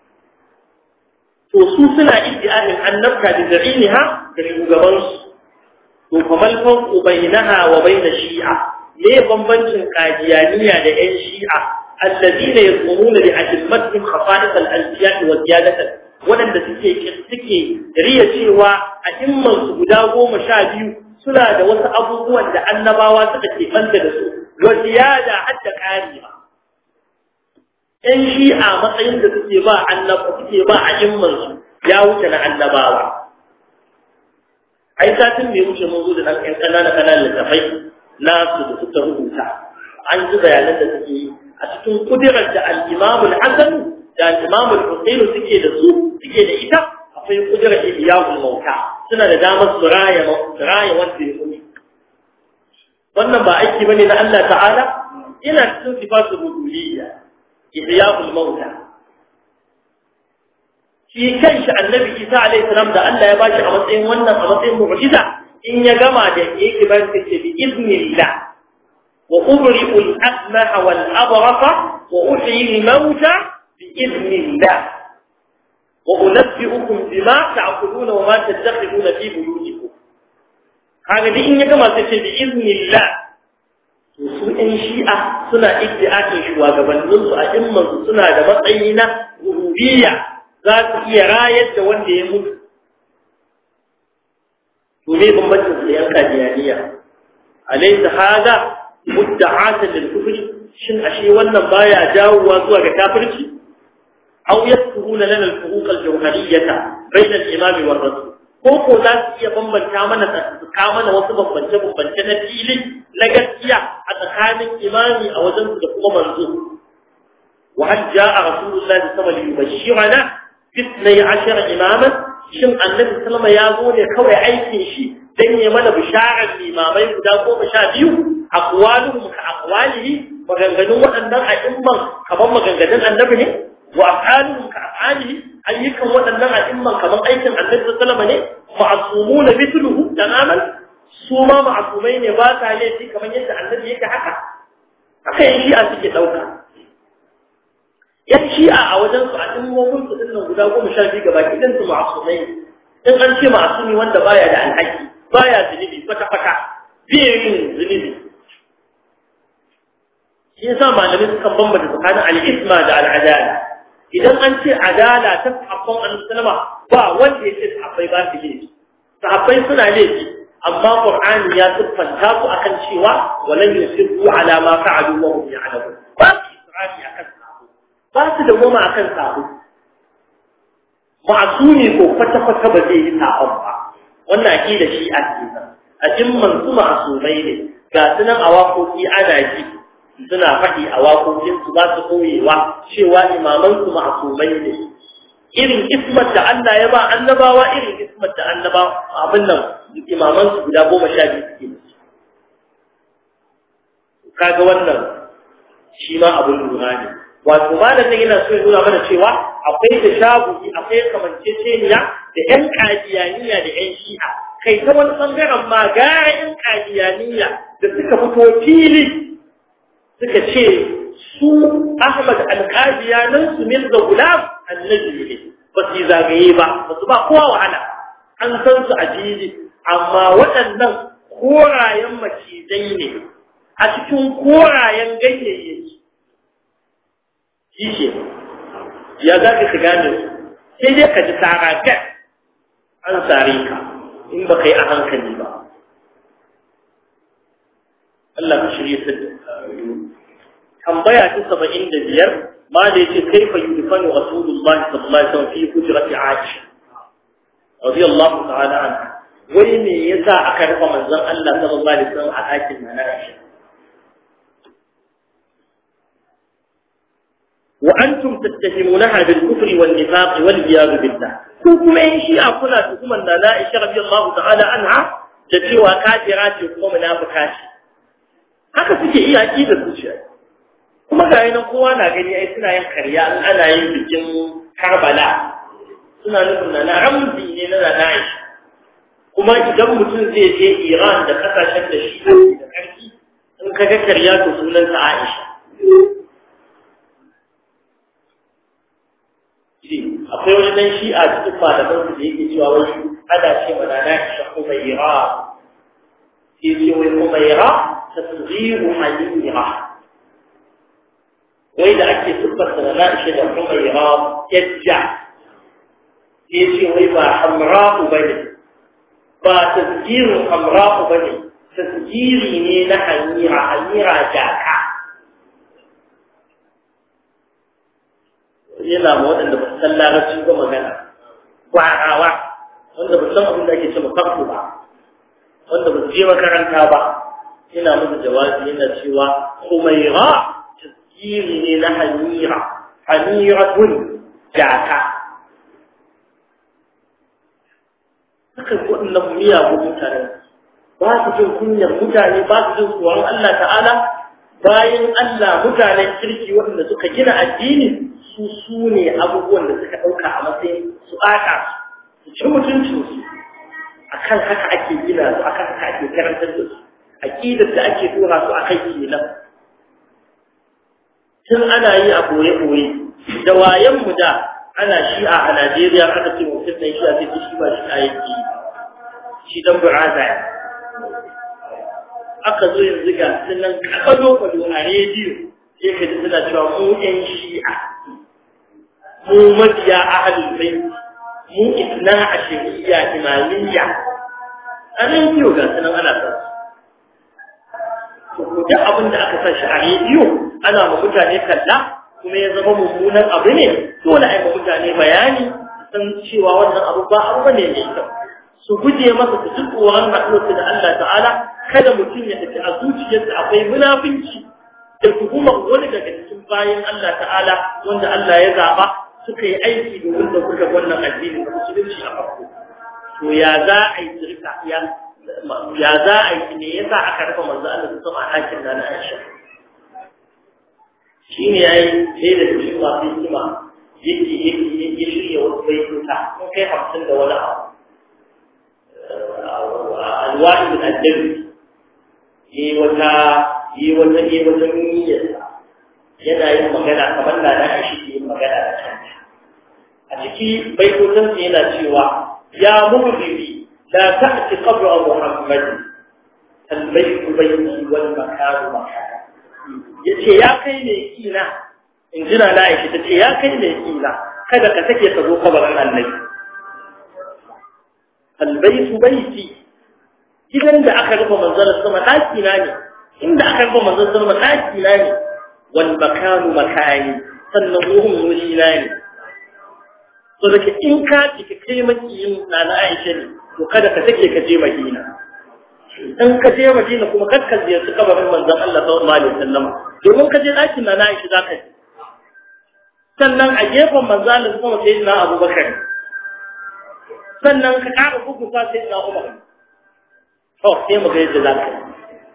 to su suna iddiahin annabta da da'iniha da shugabansu to kamal farqu bainaha wa bain shi'a me bambancin qadiyaniya da yan shi'a alladina yasumuna bi ajmatihim khafa'is al-anbiya wa ziyadatan wadanda suke suke riya cewa a himman su guda goma sha biyu suna da wasu abubuwan da annabawa suka ke banta da su wa ziyada hadda ƙari ba ‘yan shi'a matsayin da suke ba annaba suke ba a su ya wuce na annabawa. Ai, satin mai wuce mun zo da ɗan ƙanana ƙananan littafai nasu da suka rubuta. An ji bayanan da suke yi a cikin kudirar da al'imamul Hassan da al'imamul Hussein suke da su suke da ita akwai kudirar Iyahul Mauta suna da damar su raya wanda ya mutu. Wannan ba aiki bane na Allah ta'ala ina cikin sifatul rububiyya ihya'ul mauta shi kanshi annabi Isa alaihi salam da Allah ya bashi a matsayin wannan a matsayin mu'jiza in ya gama da yake ba shi ce bi iznillah wa ubri'u al-akmaha wal abrasa wa uhyi al-mauta bi iznillah wa unabbi'ukum bima ta'kuluna wa ma tadakhuluna fi buyutikum kaga duk in ya gama sai ce bi iznillah to su ɗan shi'a suna iddi'atin shugabanninsu a immansu suna da matsayi na rububiyya za su iya rayar da wanda ya mutu to me bambancin su yan kadiyaniya alaysa hada mudda'atan lil kufri shin ashe wannan baya jawowa zuwa ga kafirci aw yaskuruna lana al furuq al jawhariyyah bayna al imam wa rasul ko ko za su iya bambanta mana tsaka mana wasu bambance bambance na fili na gaskiya a tsakanin imami a wajen su da kuma manzo wa hal jaa rasulullahi sallallahu alaihi wasallam yubashshirana fitnai ashara imaman shin annabi sallama ya zo ne kawai aikin shi dan ya mana bisharar limamai guda goma sha biyu aqwaluhum ka aqwalihi maganganun waɗannan a'imman kamar maganganun annabi ne wa af'aluhum ka af'alihi ayyukan waɗannan a'imman kamar aikin annabi sallama ne ma'sumuna mithluhu tamaman su ma ma'sumai ne ba ta laifi kamar yadda annabi yake haka haka yin shi'a suke ɗauka yan shi'a a wajen su a ɗimmomin su ɗin guda goma sha biyu gaba idan su ma'asumai in an ce ma'asumi wanda baya da alhaki baya zunubi kwata-kwata zai yin zunubi shi yasa malamai sukan bambanta tsakanin al'isma da al'adala idan an ce adala ta sahabban annabi ba wanda ya ce sahabbai ba su laifi sahabbai suna laifi amma qur'ani ya siffanta su akan cewa walan yusirru ala ma fa'alu wa hum ya'lamun ba su israfi akan ba su da goma akan sabo ma'asumi ko kwata-kwata ba zai yi sabon ba wannan aqida shi a cikin a jimman su ma'asumai ne ga su nan a waƙoƙi ana ji suna faɗi a waƙoƙin su ba su koyewa cewa imaman su ma'asumai ne irin ismat da Allah ya ba annabawa irin ismat da annabawa abin nan imaman su guda goma sha biyu suke da su kaga wannan shi ma abin lura ne wato malam nan yana so ya nuna mana cewa akwai da shaguki akwai kamanceceniya da ƴan kadiyaniya da ƴan shi'a kai ta wani bangaren ma gara ƴan kadiyaniya da suka fito fili suka ce su Ahmad al-Qadiyanin su Mirza Gulam annabi ne ba su zagaye ba ba su ba kowa wahala an san su a fili amma waɗannan korayen macizai ne a cikin korayen ganyayyaki shi ya za ka shiga ne sai dai ka ji tsara gat an tsare ka in ba ka yi a hankali ba Allah ka shirye su tambaya ta saba'in da biyar ma da yace kaifa yudfanu rasulullahi sallallahu alaihi wasallam fi hujrati aisha radiyallahu ta'ala anha wai me yasa aka rufe manzon Allah sallallahu alaihi wasallam a ɗakin na Aisha وأنتم تتهمونها بالكفر والنفاق والعياذ بالله كما إن شيء كنا تكما أن عائشة رضي الله تعالى عنها تتوى كافرات وكما منافقات haka suke iya aƙida zuciya kuma ga yanan kowa na gani ai suna yin karya in ana yin bikin Karbala suna nufin na ramzi ne na na Aisha kuma idan mutum zai je Iran da kasashen da shi da karfi in kaga karya to sunansa Aisha akwai wani dan shi a cikin malaman su da yake cewa wai ana ce mana na isha kumaira sai ce wai kumaira ta tsiru halira wai da ake siffar da na isha da kumaira yajja sai ce wai ba hamra'u bane ba tasgirin hamra'u bane tasgiri ne na hamira hamira jaka yana ma waɗanda ba su san larabci ba magana gwarawa wanda ba san abin da ake ce mafarko ba wanda ba su je makaranta ba yana musu jawabi yana cewa humaira tasiri ne na hamira hamiratun jaka haka waɗannan miyagun mutane ba su jin kunyar mutane ba su jin tsoron Allah ta'ala bayan Allah mutanen kirki waɗanda suka gina addini su su ne abubuwan da suka ɗauka a matsayin su ɓata su ci mutuncinsu akan haka ake gina su akan haka ake karantar da su aƙidar da ake tura su a kai kenan tun ana yi a ɓoye-ɓoye da wayanmu da ana shi'a a Najeriya aka ce mutum ɗan shi'a sai shi ba shi a yake shi dan buraza ya aka zo yanzu ga sunan kakalo-kwado a rediyo sai ka ji suna cewa mu ƴan shi'a mu mabiya ahalul bai mu isna a shari'a imamiyya a rediyo ga sunan ana sa su duk abin da aka sa shi a rediyo ana ma mutane kalla kuma ya zama mummunan abu ne dole a yi ma mutane bayani san cewa wannan abu ba abu bane mai kyau su guje masa su ji tsoron haɗuwarsu da Allah ta'ala kada mutum ya tafi a zuciyarsa akwai munafinci da tuhumar wani daga cikin bayan Allah ta'ala wanda Allah ya zaɓa suka yi aiki domin da kuka wannan addini da musulunci a farko to ya za a yi zirka ya ya za a yi ne yasa aka rufe manzo Allah su sama a hakin da na Aisha shi ne ya yi sai da cikin masu hikima yake yake shirya wasu baituka sun kai hamsin da wani abu alwa'i da addabi yi wata yi wata yi wata niyyarsa yana yin magana kamar da na shi ke yin magana da kanta a ciki baitotansa yana cewa ya muhribi la ta'ti qabra muhammad البيت بيتي والمكان مكان yace ya kai ne kina in jira na aiki tace ya kai ne kina kada ka take ka zo kabarin annabi albaytu baiti gidan da aka rufe manzon sama daki na ne inda aka rufe manzon sama daki na ne wal makanu makani sannan ruhun wuri na ne to da in ka ki kai makiyin na na Aisha ne to kada ka take ka je Madina in ka je Madina kuma kar ka ziyarci kabarin manzon Allah sallallahu alaihi wasallam domin ka je ɗakin na Aisha zaka ji sannan a gefen manzon Allah kuma sai na Abubakar sannan ka ƙara bugusa sai na Umar to sai mu ga yadda zaka yi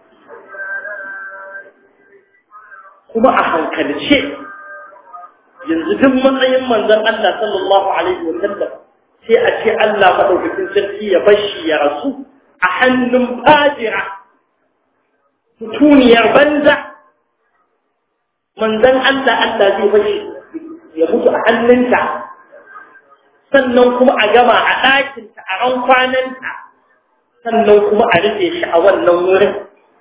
kuma a hankalce yanzu duk matsayin manzon Allah sallallahu alaihi wasallam sai a ce Allah madaukakin sarki ya bashi ya rasu a hannun fajira mutuniyar banza manzan Allah Allah zai bashi ya mutu a hannunta sannan kuma a gama a ɗakinta a ran kwananta sannan kuma a rufe shi a wannan wurin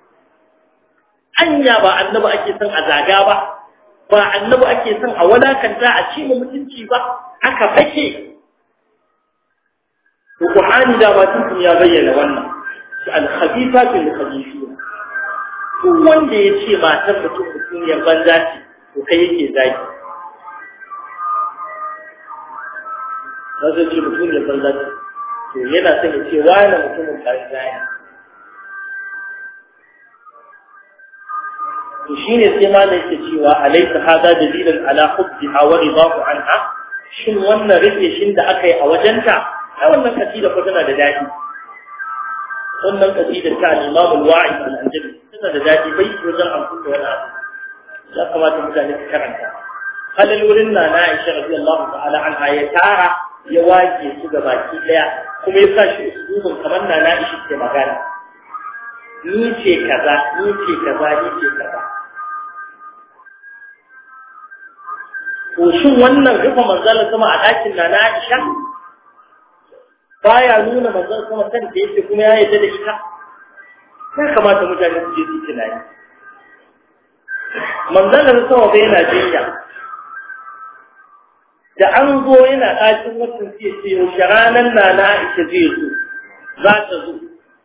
anya ba annabi ake son a zaga ba ba annabi ake son a wadakanta a ci mutunci ba aka fake Qur'ani da ba tun ya bayyana wannan al-khabithatu lil-khabithina to wanda ya ce matar mutum mutum ya banza ce to kai yake zaki ba zai ce mutum ya banza ce to yana son ya ce wani mutumin banza ne to shine sai ma da yake cewa alaysa hada dalilan ala hubbiha wa ridahu anha shin wannan rufe shin da aka yi a wajenta ai wannan kasida ko tana da dadi wannan kasida ta al-Imam al-Wa'id al-Anjali tana da dadi bai wajen amfani da wani abu ya kamata mutane su karanta halin wurin na na Aisha radiyallahu ta'ala anha ya tara ya wake su ga baki daya kuma ya sa shi usubun kamar na na Aisha ke magana ni ce kaza ni ce kaza ni ce kaza ko shin wannan rufe manzalar sama a ɗakin na na Aisha baya nuna manzon sama kan da yake kuma ya yarda da ita ya kamata mutane su je su tunani manzalar sama bai yana jinya da an zo yana ɗakin watan sai ce yaushe ranar na na Aisha zai zo za ta zo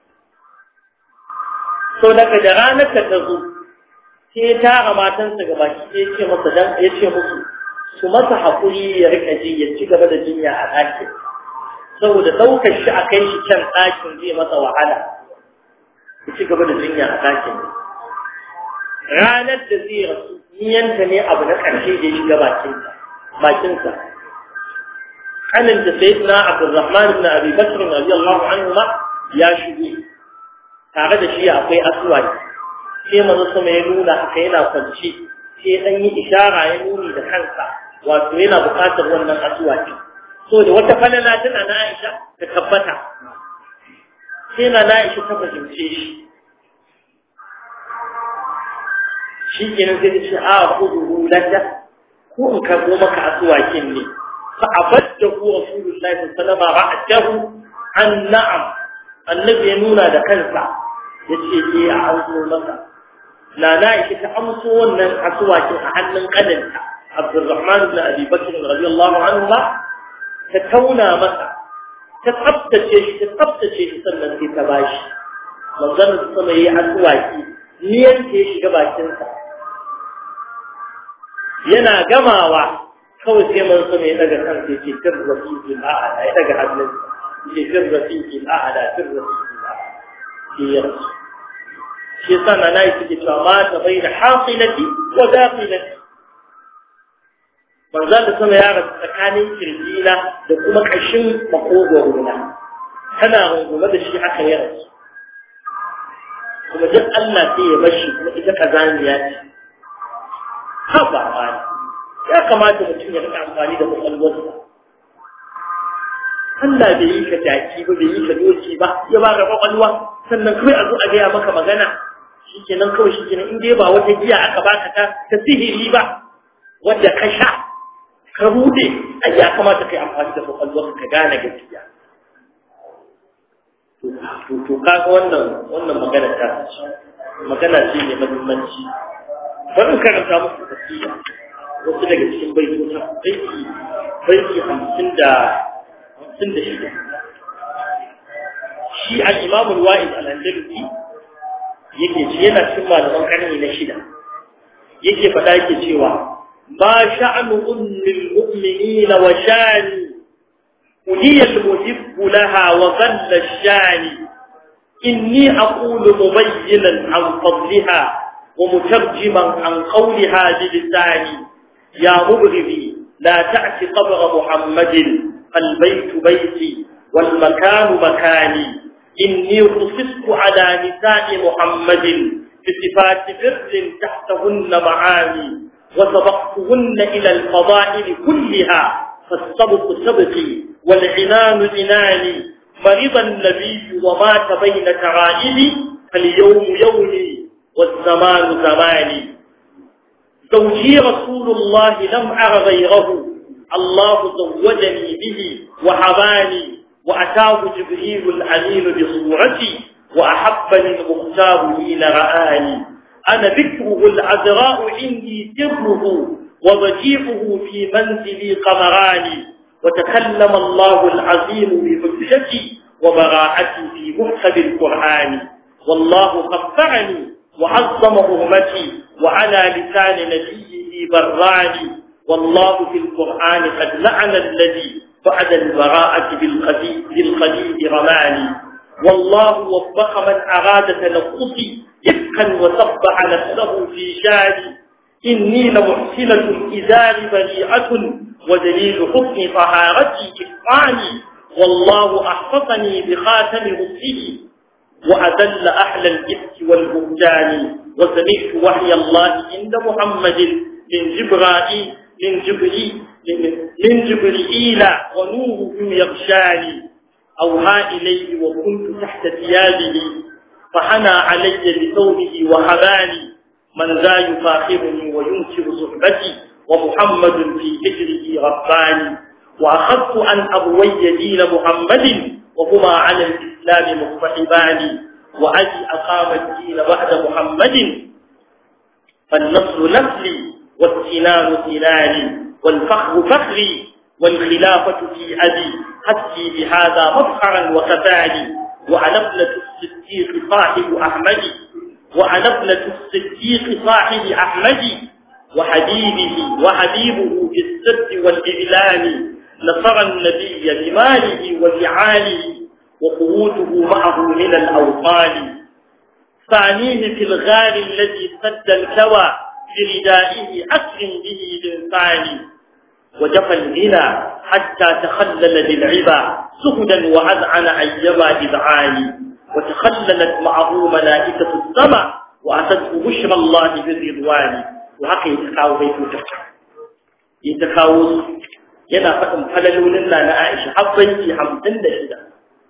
so daga da ranar ta zo sai ya tara matansa ga baki ya ce masa dan ya ce musu su masa haƙuri ya rika ji ya ci gaba da jinya a ɗakin saboda ɗaukar shi a kai shi can ɗakin zai masa wahala ya ci gaba da jinya a ɗakin ranar da zai rasu niyanta ne abu na ƙarshe da ya shiga bakinsa bakinsa kanin da sai na abdurrahman ibn abi bakr radiyallahu anhu ma ya shigo tare da shi akwai aswad sai manzo sama ya nuna haka yana kwance sai dan yi ishara ya nuni da kansa wato yana buƙatar wannan asuwaki so da wata falala tana na Aisha ta tabbata sai na Aisha ta fahimce shi shi kenan sai ta ce a kudu lada ko in karɓo maka asuwakin ne fa abaddahu rasulullahi sallallahu alaihi wasallam ra'atahu an na'am annabi ya nuna da kansa yace eh a amso maka na na ita ta amso wannan asuwakin a hannun kadanta Abdurrahman ibn Abi Bakr radiyallahu anhu ba ta tauna masa ta tsaftace shi ta tsaftace shi sannan sai ta bashi manzon sama yayi asuwaki niyan ta shiga bakinsa yana gamawa kawai sai man sama ya daga kansa ya ce fir rafiqil a'la ya daga hannunsa ya ce fir rafiqil a'la fir rafiqil a'la shi ya rasu shi yasa na nayi suke cewa ma ta bai da haqilati wa daqilati manzon da sama ya rasu tsakanin kirjina da kuma kashin makogwaro na tana rungume da shi aka yi rasu kuma duk Allah sai ya bashi kuma ita kazaniya ce ha ba ma ya kamata mutum ya rika amfani da kwakwalwarsa Allah bai yi ka jaki ba bai yi ka doki ba ya ba ka kwakwalwa sannan kawai a zo a gaya maka magana shikenan kawai shikenan in dai ba wata giya aka baka ta ta sihiri ba wadda ka sha ka bude ai ya kamata kai amfani da kwakwalwarka ka gane gaskiya to to kaga wannan wannan magana ta magana ce mai muhimmanci bari karanta muku tafiya wasu daga cikin baitocin baiti baiti hamsin da hamsin da shida shi al-imam al-wa'id al-andalusi yake ci yana cikin malaman karni na shida yake faɗa yake cewa ma sha'anu ummil mu'minina wa shani أولي المحب لها وظل الشاني إني أقول مبينا عن فضلها ومترجما عن قولها بلساني يا مبغضي لا تأت قبر محمد البيت بيتي والمكان مكاني إني خصصت على نساء محمد بصفات بر تحتهن معاني وسبقتهن إلى الفضائل كلها فالسبق سبقي والعنان عناني مرض النبي ومات بين ترائبي فاليوم يومي والزمان زماني زوجي رسول الله لم أر غيره الله زوجني به وحباني وأتاه جبريل الأمين بصورتي وأحبني المختار حين رآني أنا ذكره العذراء عندي سره وضجيعه في منزلي قمراني وتكلم الله العظيم بحجتي وبراءتي في محكم القرآن والله خفعني وعظم أمتي وعلى لسان نبيه براني والله في القرآن قد لعن الذي بعد البراءة بالخليل رماني والله وفق من أراد تنقصي إفكا وصبح نفسه في شاني إني لمحسنة إزار بريئة ودليل حسن طهارتي إفعاني والله أحفظني بخاتم رسله وأذل أهل الإفك والبهتان وسمعت وحي الله عند محمد من جبرائيل من جبريل من جبريل ونوره يغشاني أوها إليه وكنت تحت ثيابه فحنى علي بثوبه وحباني من ذا يفاخرني وينكر صحبتي ومحمد في هجره رباني وأخذت أن أبوي دين محمد وهما على الإسلام مصطحبان وأبي أقام الدين بعد محمد فالنصر نسلي والسنان سناني والفخر فخري والخلافة في أبي حتي بهذا مفخرا وكفاني وأنا ابنة الصديق صاحب أحمد وأنا ابنة الصديق صاحب أحمد وحبيبه وحبيبه في السر والإعلان نصر النبي بماله وفعاله وقوته معه من الأوطان ثانيه في الغار الذي سد الكوى بردائه أكرم به الإنسان وجفى الغنى حتى تخلل بالعبا سهدا وأذعن أيما إذعان وتخللت معه ملائكة السماء وأتته بشرى الله بالرضوان وهكذا يتقاو بيت تفكر ya ta kawo su yana faɗin falalolin na na Aisha habbanci hamsin da shida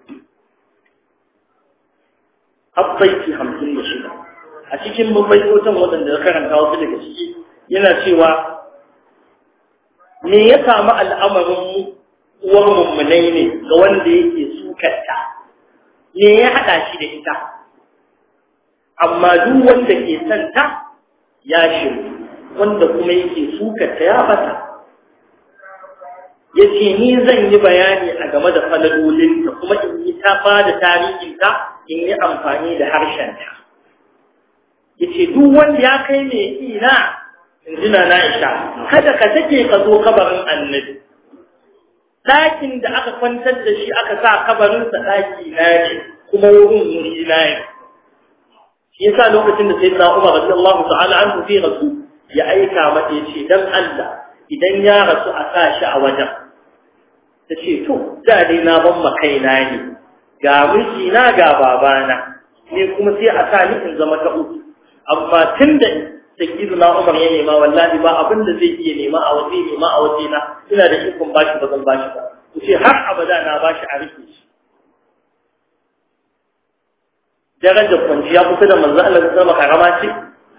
habbanci hamsin da shida a cikin mabaikotan waɗanda ya karanta wasu daga ciki yana cewa me ya samu al'amarin uwar mummunai ne ga wanda yake sukarta me ya haɗa shi da ita amma duk wanda ke son ta ya shiru wanda kuma yake sukarta ya bata ya ce ni zan yi bayani a game da falalolinta kuma in yi ta ba da tarihinta in yi amfani da harshenta ya ce duk wanda ya kai mai ina in ji na na'isha kada ka take ka zo kabarin annabi ɗakin da aka kwantar da shi aka sa kabarinsa ɗaki na ne kuma wurin wuri na ne shi yasa lokacin da sai na umar radiyallahu ta'ala an fi rasu ya aika mata ya ce dan Allah idan ya rasu a sa shi a wajen ta ce to da dai na ban ma kaina ne ga miji na ga babana ne kuma sai a sa ni in zama ta uku amma tun da sakiru na umar ya nema wallahi ba abin da zai iya nema a waje nema a waje na ina da ikon bashi ba zan bashi ba ku ce har abada na bashi a rike shi darajar kwanciya kusa da manzo Allah ta zama karama ce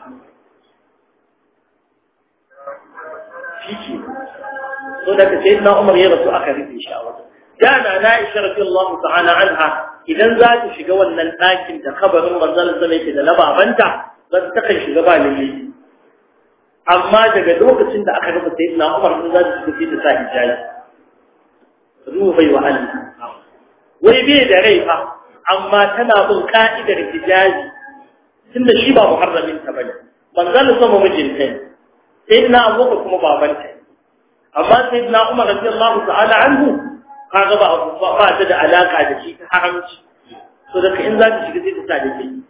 shi ke so da sai na umar ya rasu aka rufe shi a wajen dana na isha radiyallahu ta'ala anha idan za ta shiga wannan ɗakin da kabarin manzo Allah yake da na babanta za ta kan shiga ba lalle amma daga lokacin da aka rufe sayyidina umar sun za ta shiga ta sa hijabi ruhu bai wa Allah wai bai da rai fa amma tana bin ka'idar hijabi tunda shi ba muharramin ta bane manzo sama mijinta ne sayyidina abubakar kuma babanta ne amma sayyidina umar radiyallahu ta'ala anhu kaga ba ba ta da alaka da shi ta haramci so da in za ta shiga sai ta sa da kai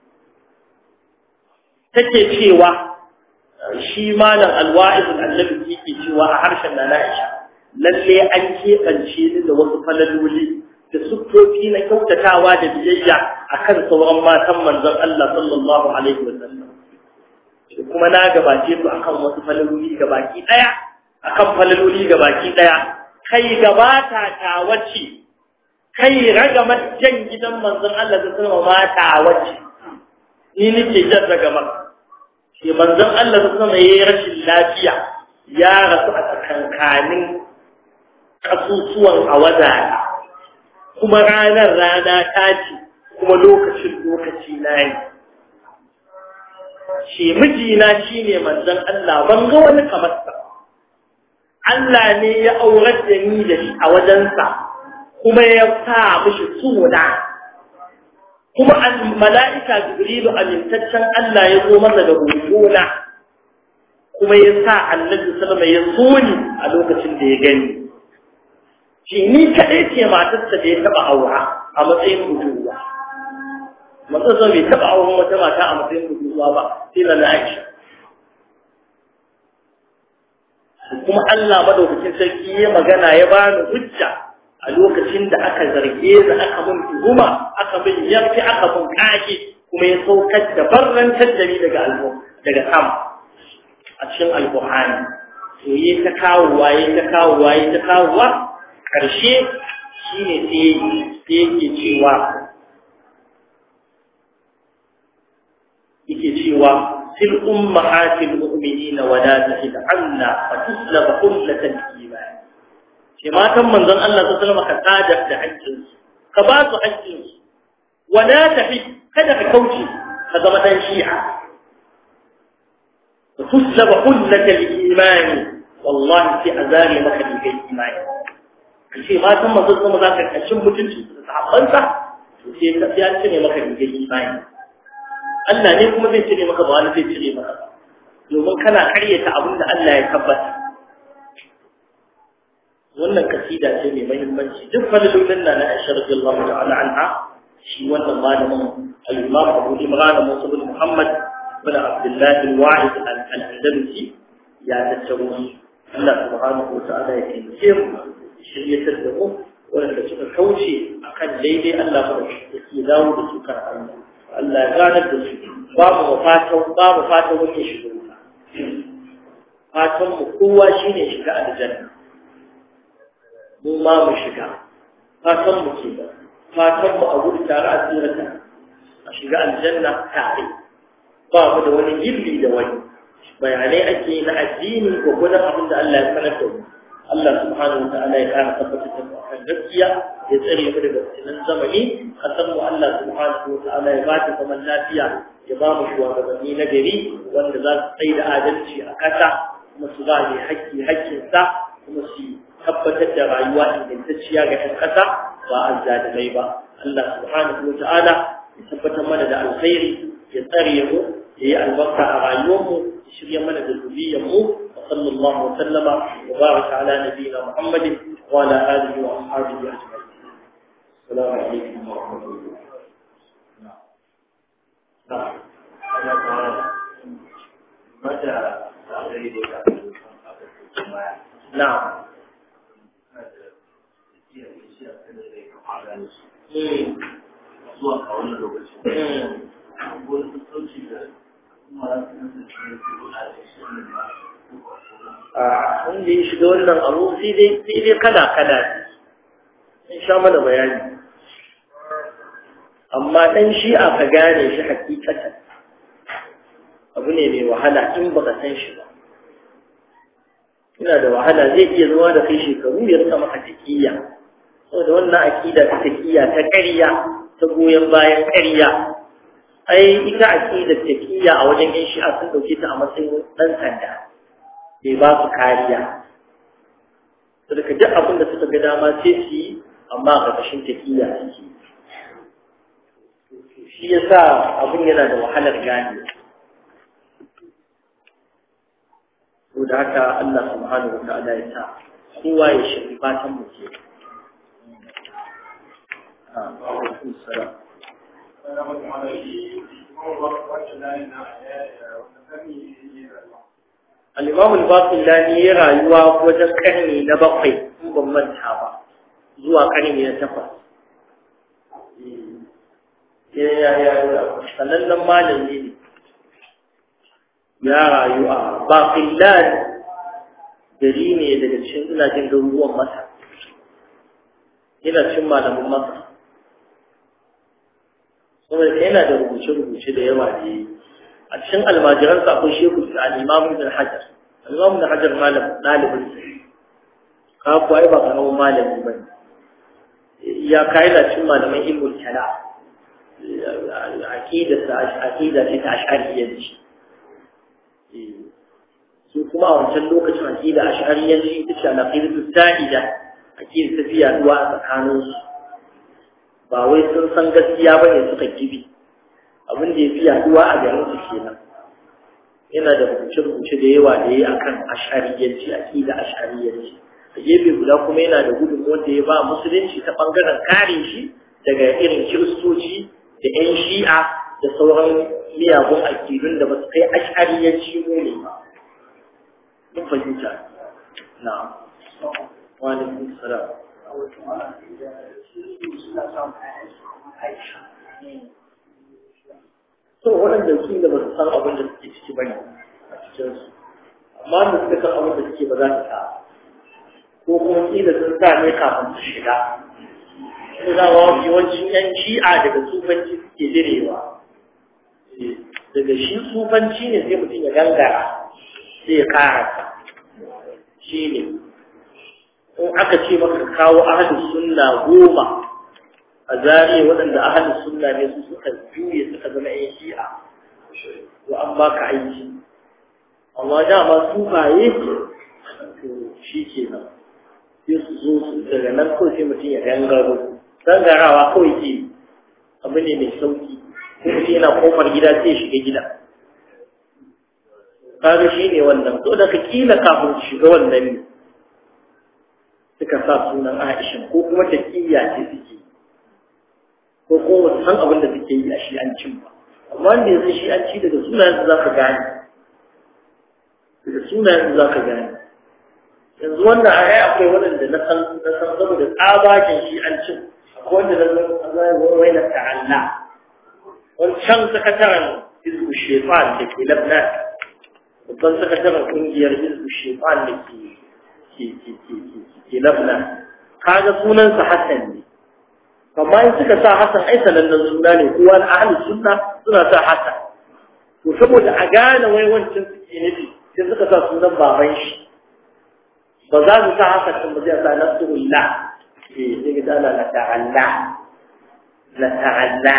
take cewa shi malam alwa'iz annabi yake cewa a harshen na Aisha lalle an keɓance ni da wasu falaloli da siffofi na kyautatawa da biyayya akan sauran matan manzon Allah sallallahu alaihi wa sallam kuma na gabace su akan wasu falaloli gabaki daya akan falaloli gabaki daya kai gabata ta wace kai ragamar jan gidan manzon Allah da sallama mata wace ni nake jan ragamar shi manzon Allah da sallama yayi rashin lafiya ya rasu a tsakankanin kasusuwan awadana kuma ranar rana ta ce kuma lokacin lokaci na ne shi mijina shine manzon Allah ban ga wani kamar sa Allah ne ya aurar da ni da shi a wajensa kuma ya sa mishi suna kuma mala'ika jibrilu amintaccen Allah ya zo masa da hotona kuma ya sa annabi sallama ya so ni a lokacin da ya gani shi ni kaɗai ce matarsa da ya taɓa aura a matsayin budurwa matsatsa bai taɓa auren wata mata a matsayin budurwa ba sai na Aisha kuma Allah madaukakin sarki ya magana ya bani hujja a lokacin da aka zarge ni aka mun tuhuma aka mun yarki aka mun kashi kuma ya saukar da barrantar da ni daga albo daga sama a cikin alqur'ani to yi ta kawo waye ta kawo waye ta kawo wa karshe shine sai sai yake cewa yake cewa في الأمهات المؤمنين ولا تهد عنا فتسلب قلة الإيمان كما كان من ظن الله صلى الله عليه وسلم كتادف لحجز كباس حجز ولا تهد كذا كوشي هذا مثلا شيعة فتسلب قلة الإيمان والله في أزاري مكان الإيمان kace ma san manzon sama za ka kashin mutunci da sahabbansa to sai ka ya ce ne maka rigar imani Allah ne kuma zai cire maka ba wani zai cire maka domin kana karyata abin da Allah ya tabbata wannan kasida ce mai muhimmanci duk falalolin na na Aisha radiyallahu ta'ala anha shi wannan malamin al-Imam Abu Imran Musa bin Muhammad bin Abdullah bin Wa'id al-Andalusi ya tattaro Allah subhanahu wa ta'ala ya taimake mu shiryatar da mu wanda suka kauce akan daidai Allah ba da ke dawo da su kan Allah Allah ya ganar da su babu fatan babu fatan wani shigo fatan mu kowa shine shiga aljanna mu ma mu shiga fatan mu ke fatan mu a gudu tare a tsirata a shiga aljanna tare ba mu da wani gilli da wani bayanai ake na addini ko gudan abin da Allah ya sanar da mu Allah subhanahu wa ta'ala ya kara tabbatar da kan gaskiya ya tsare mu daga fitinan zamani kasan mu Allah subhanahu wa ta'ala ya ba ta zaman lafiya ya ba mu shugabanni na gari wanda za su tsaye da adalci a ƙasa kuma su ba mai haƙƙi haƙƙinsa kuma su tabbatar da rayuwa ingantacciya ga 'yan ƙasa ba azzalimai ba Allah subhanahu wa ta'ala ya tabbatar mana da alkhairi ya tsare mu ya yi albarka a rayuwarmu ya shirya mana da zuriyarmu wa sallallahu wa sallama wa baraka ala nabiyina muhammadin wa ala alihi wa ashabihi ajma'in assalamu alaikum wa rahmatullahi na'am zuwa a wannan lokacin. Wani sauci da a wanda ya shiga wannan abu sai dai sai dai kada kada in sha mana bayani amma dan shi a ka gane shi hakikatan abu ne mai wahala in baka san shi ba ina da wahala zai iya zuwa da kai shekaru ya rika maka taƙiyya saboda wannan akida ta taƙiyya ta ƙarya ta goyon bayan ƙarya ai ita aqida taqiyya a wajen yan shi'a sun dauke ta a matsayin dan sanda bai ba su kariya saboda duk abin da suka ga dama sai su yi amma a ƙarƙashin taqiyya suke shi yasa abin yana da wahalar gane to da haka Allah subhanahu wa ta'ala ya sa kowa ya shirya fatan mu ke Ah, wa alaikum salam. الإمام الباقلاني rayuwa wajen karni na bakwai in ban manta ba zuwa karni na takwas sanannen malami ne ya rayu a baƙillan gari ne daga cikin ina jin garuruwan masa yana cin malamin masa saboda yana da rubuce-rubuce da yawa da yi a cikin almajiransa akwai shehu da al'imamu da hajar al'imamu da hajar malam ɗalibin ka kuwa ba karamin malami ba ya kayi da cin malaman ilmul kala aqida aqida ce ta ash'ariyyanci su kuma a wancan lokacin aqida ash'ariyyanci ita ce al-aqidatu sa'ida aqida ta fiya duwa a tsakaninsu ba wai sun san gaskiya ba ne suka gibi abin da ya fi yaduwa a garin su kenan yana da rubuce-rubuce da yawa da ya akan ashariyanci aqida ashariyanci a gefe guda kuma yana da gudun wanda ya ba musulunci ta bangaren kare shi daga irin kiristoci da yan shi'a da sauran miyagun akidun da ba su kai ashariyanci ne ba mun fahimta na wa alaikum salam so waɗanda su da ba su san abin da suke ciki bane a cikinsu amma da suka san abin da suke ba za su sa ko kuma kila sun sa ne kafin su shiga su za wa yawancin yan shi'a daga sufanci suke direwa daga shi sufanci ne sai mutum ya gangara sai ya karasa shi ne in aka ce maka kawo ahalin sunna goma a zariya waɗanda ahalin sunna ne su suka juye suka zama yan shi'a to an baka aiki amma dama su baye to shi ke nan sai su zo su daga nan kawai sai mutum ya gangaro gangarawa kawai ke abu ne mai sauki ko mutum yana kofar gida sai ya shiga gida kaga shi ne wannan to da ka kila kafin shiga wannan ne suka sa sunan Aisha ko kuma taqiyya ce suke ko kuma san abin da suke yi a shi'ancin ba amma wanda yanzu shi'anci daga sunayen za ka gane daga sunayen za ka gane yanzu wannan a yi akwai waɗanda na san na san saboda tsabakin shi'ancin akwai wanda na san zai wai na ta'alla wancan sakataren hizbu shefan da ke labnan babban sakataren kungiyar hizbu shefan da ke ke ke ke ke ke labna kaga sunansa hassan ne amma in suka sa hassan ai sanannen suna ne kowa na ahli sunna suna sa hassan to saboda a gane wai wancan suke nufi sai suka sa sunan baban shi ba za su sa hassan din ba zai sa nasrullah eh sai ga dala la ta'alla la ta'alla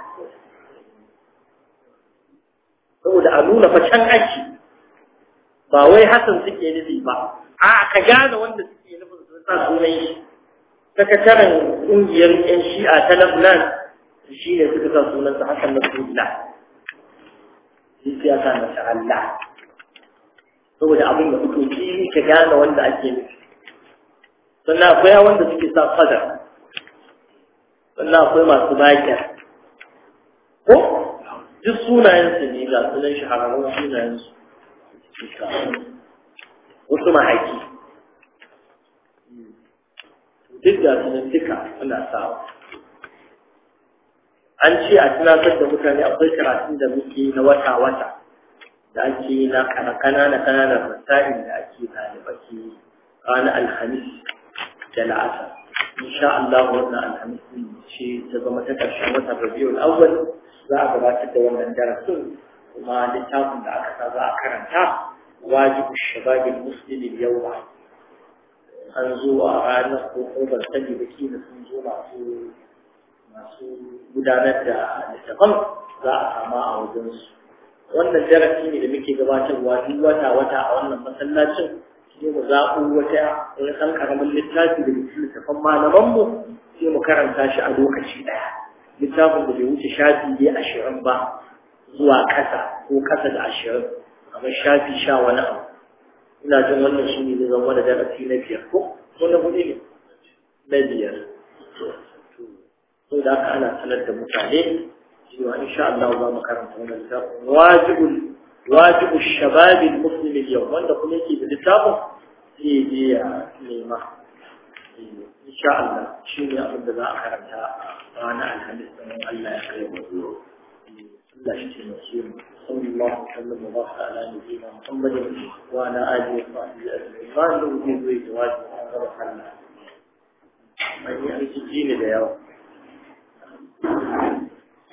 saboda a nuna fa can ake ba wai Hassan suke nufi ba a ka gane wanda suke nufin sun sa sunan shi sakataren ƙungiyar yan shi'a ta Lebanon shi ne suka sa sunansa Hassan Nasrullah shi siyasa na Allah saboda abin da fito fili ka gane wanda ake nufi sannan akwai wanda suke sa fadar sannan akwai masu bakiya ko duk sunayensu ne ga sunan shahararrun sunayensu wasu mahaki duk da sunan duka suna sawa an ce a tunatar da mutane akwai karatun da muke na wata-wata da ake na kanana kananan rasa'in da ake ɗalibaki ranar alhamis da la'asar insha Allah wannan alhamis ce ta zama ta ƙarshen watan rabiul awwal za a gabatar da wannan darasin kuma littafin da aka sa za a karanta wajibu shababin muslimin yau an zo a ranar ko ban sani da kila sun zo masu masu gudanar da littafan za a kama a wajensu wannan darasi ne da muke gabatarwa duk wata wata a wannan masallacin sai mu zaɓo wata wani ɗan ƙaramin littafi da cikin littafan malamanmu sai mu karanta shi a lokaci ɗaya littafin da bai wuce shafi ne ashirin ba zuwa ƙasa ko ƙasa da ashirin kamar shafi sha wani abu ina jin wannan shi ne zai zama da darasi na biyar ko ko na hudu ne na biyar so da haka ana sanar da mutane cewa insha Allah za mu karanta wannan littafin wajibul wajibu shababil muslim yau wanda kuma yake da littafin sai je ya nema insha Allah shi ne abin da za a karanta a ranar alhamis ɗin Allah ya kai mu Allah shi ce masu yi صلى الله وسلم وبارك على نبينا محمد وعلى اله وصحبه اجمعين ما عنده وجود وجواز وغير حل من يأتي الدين اليوم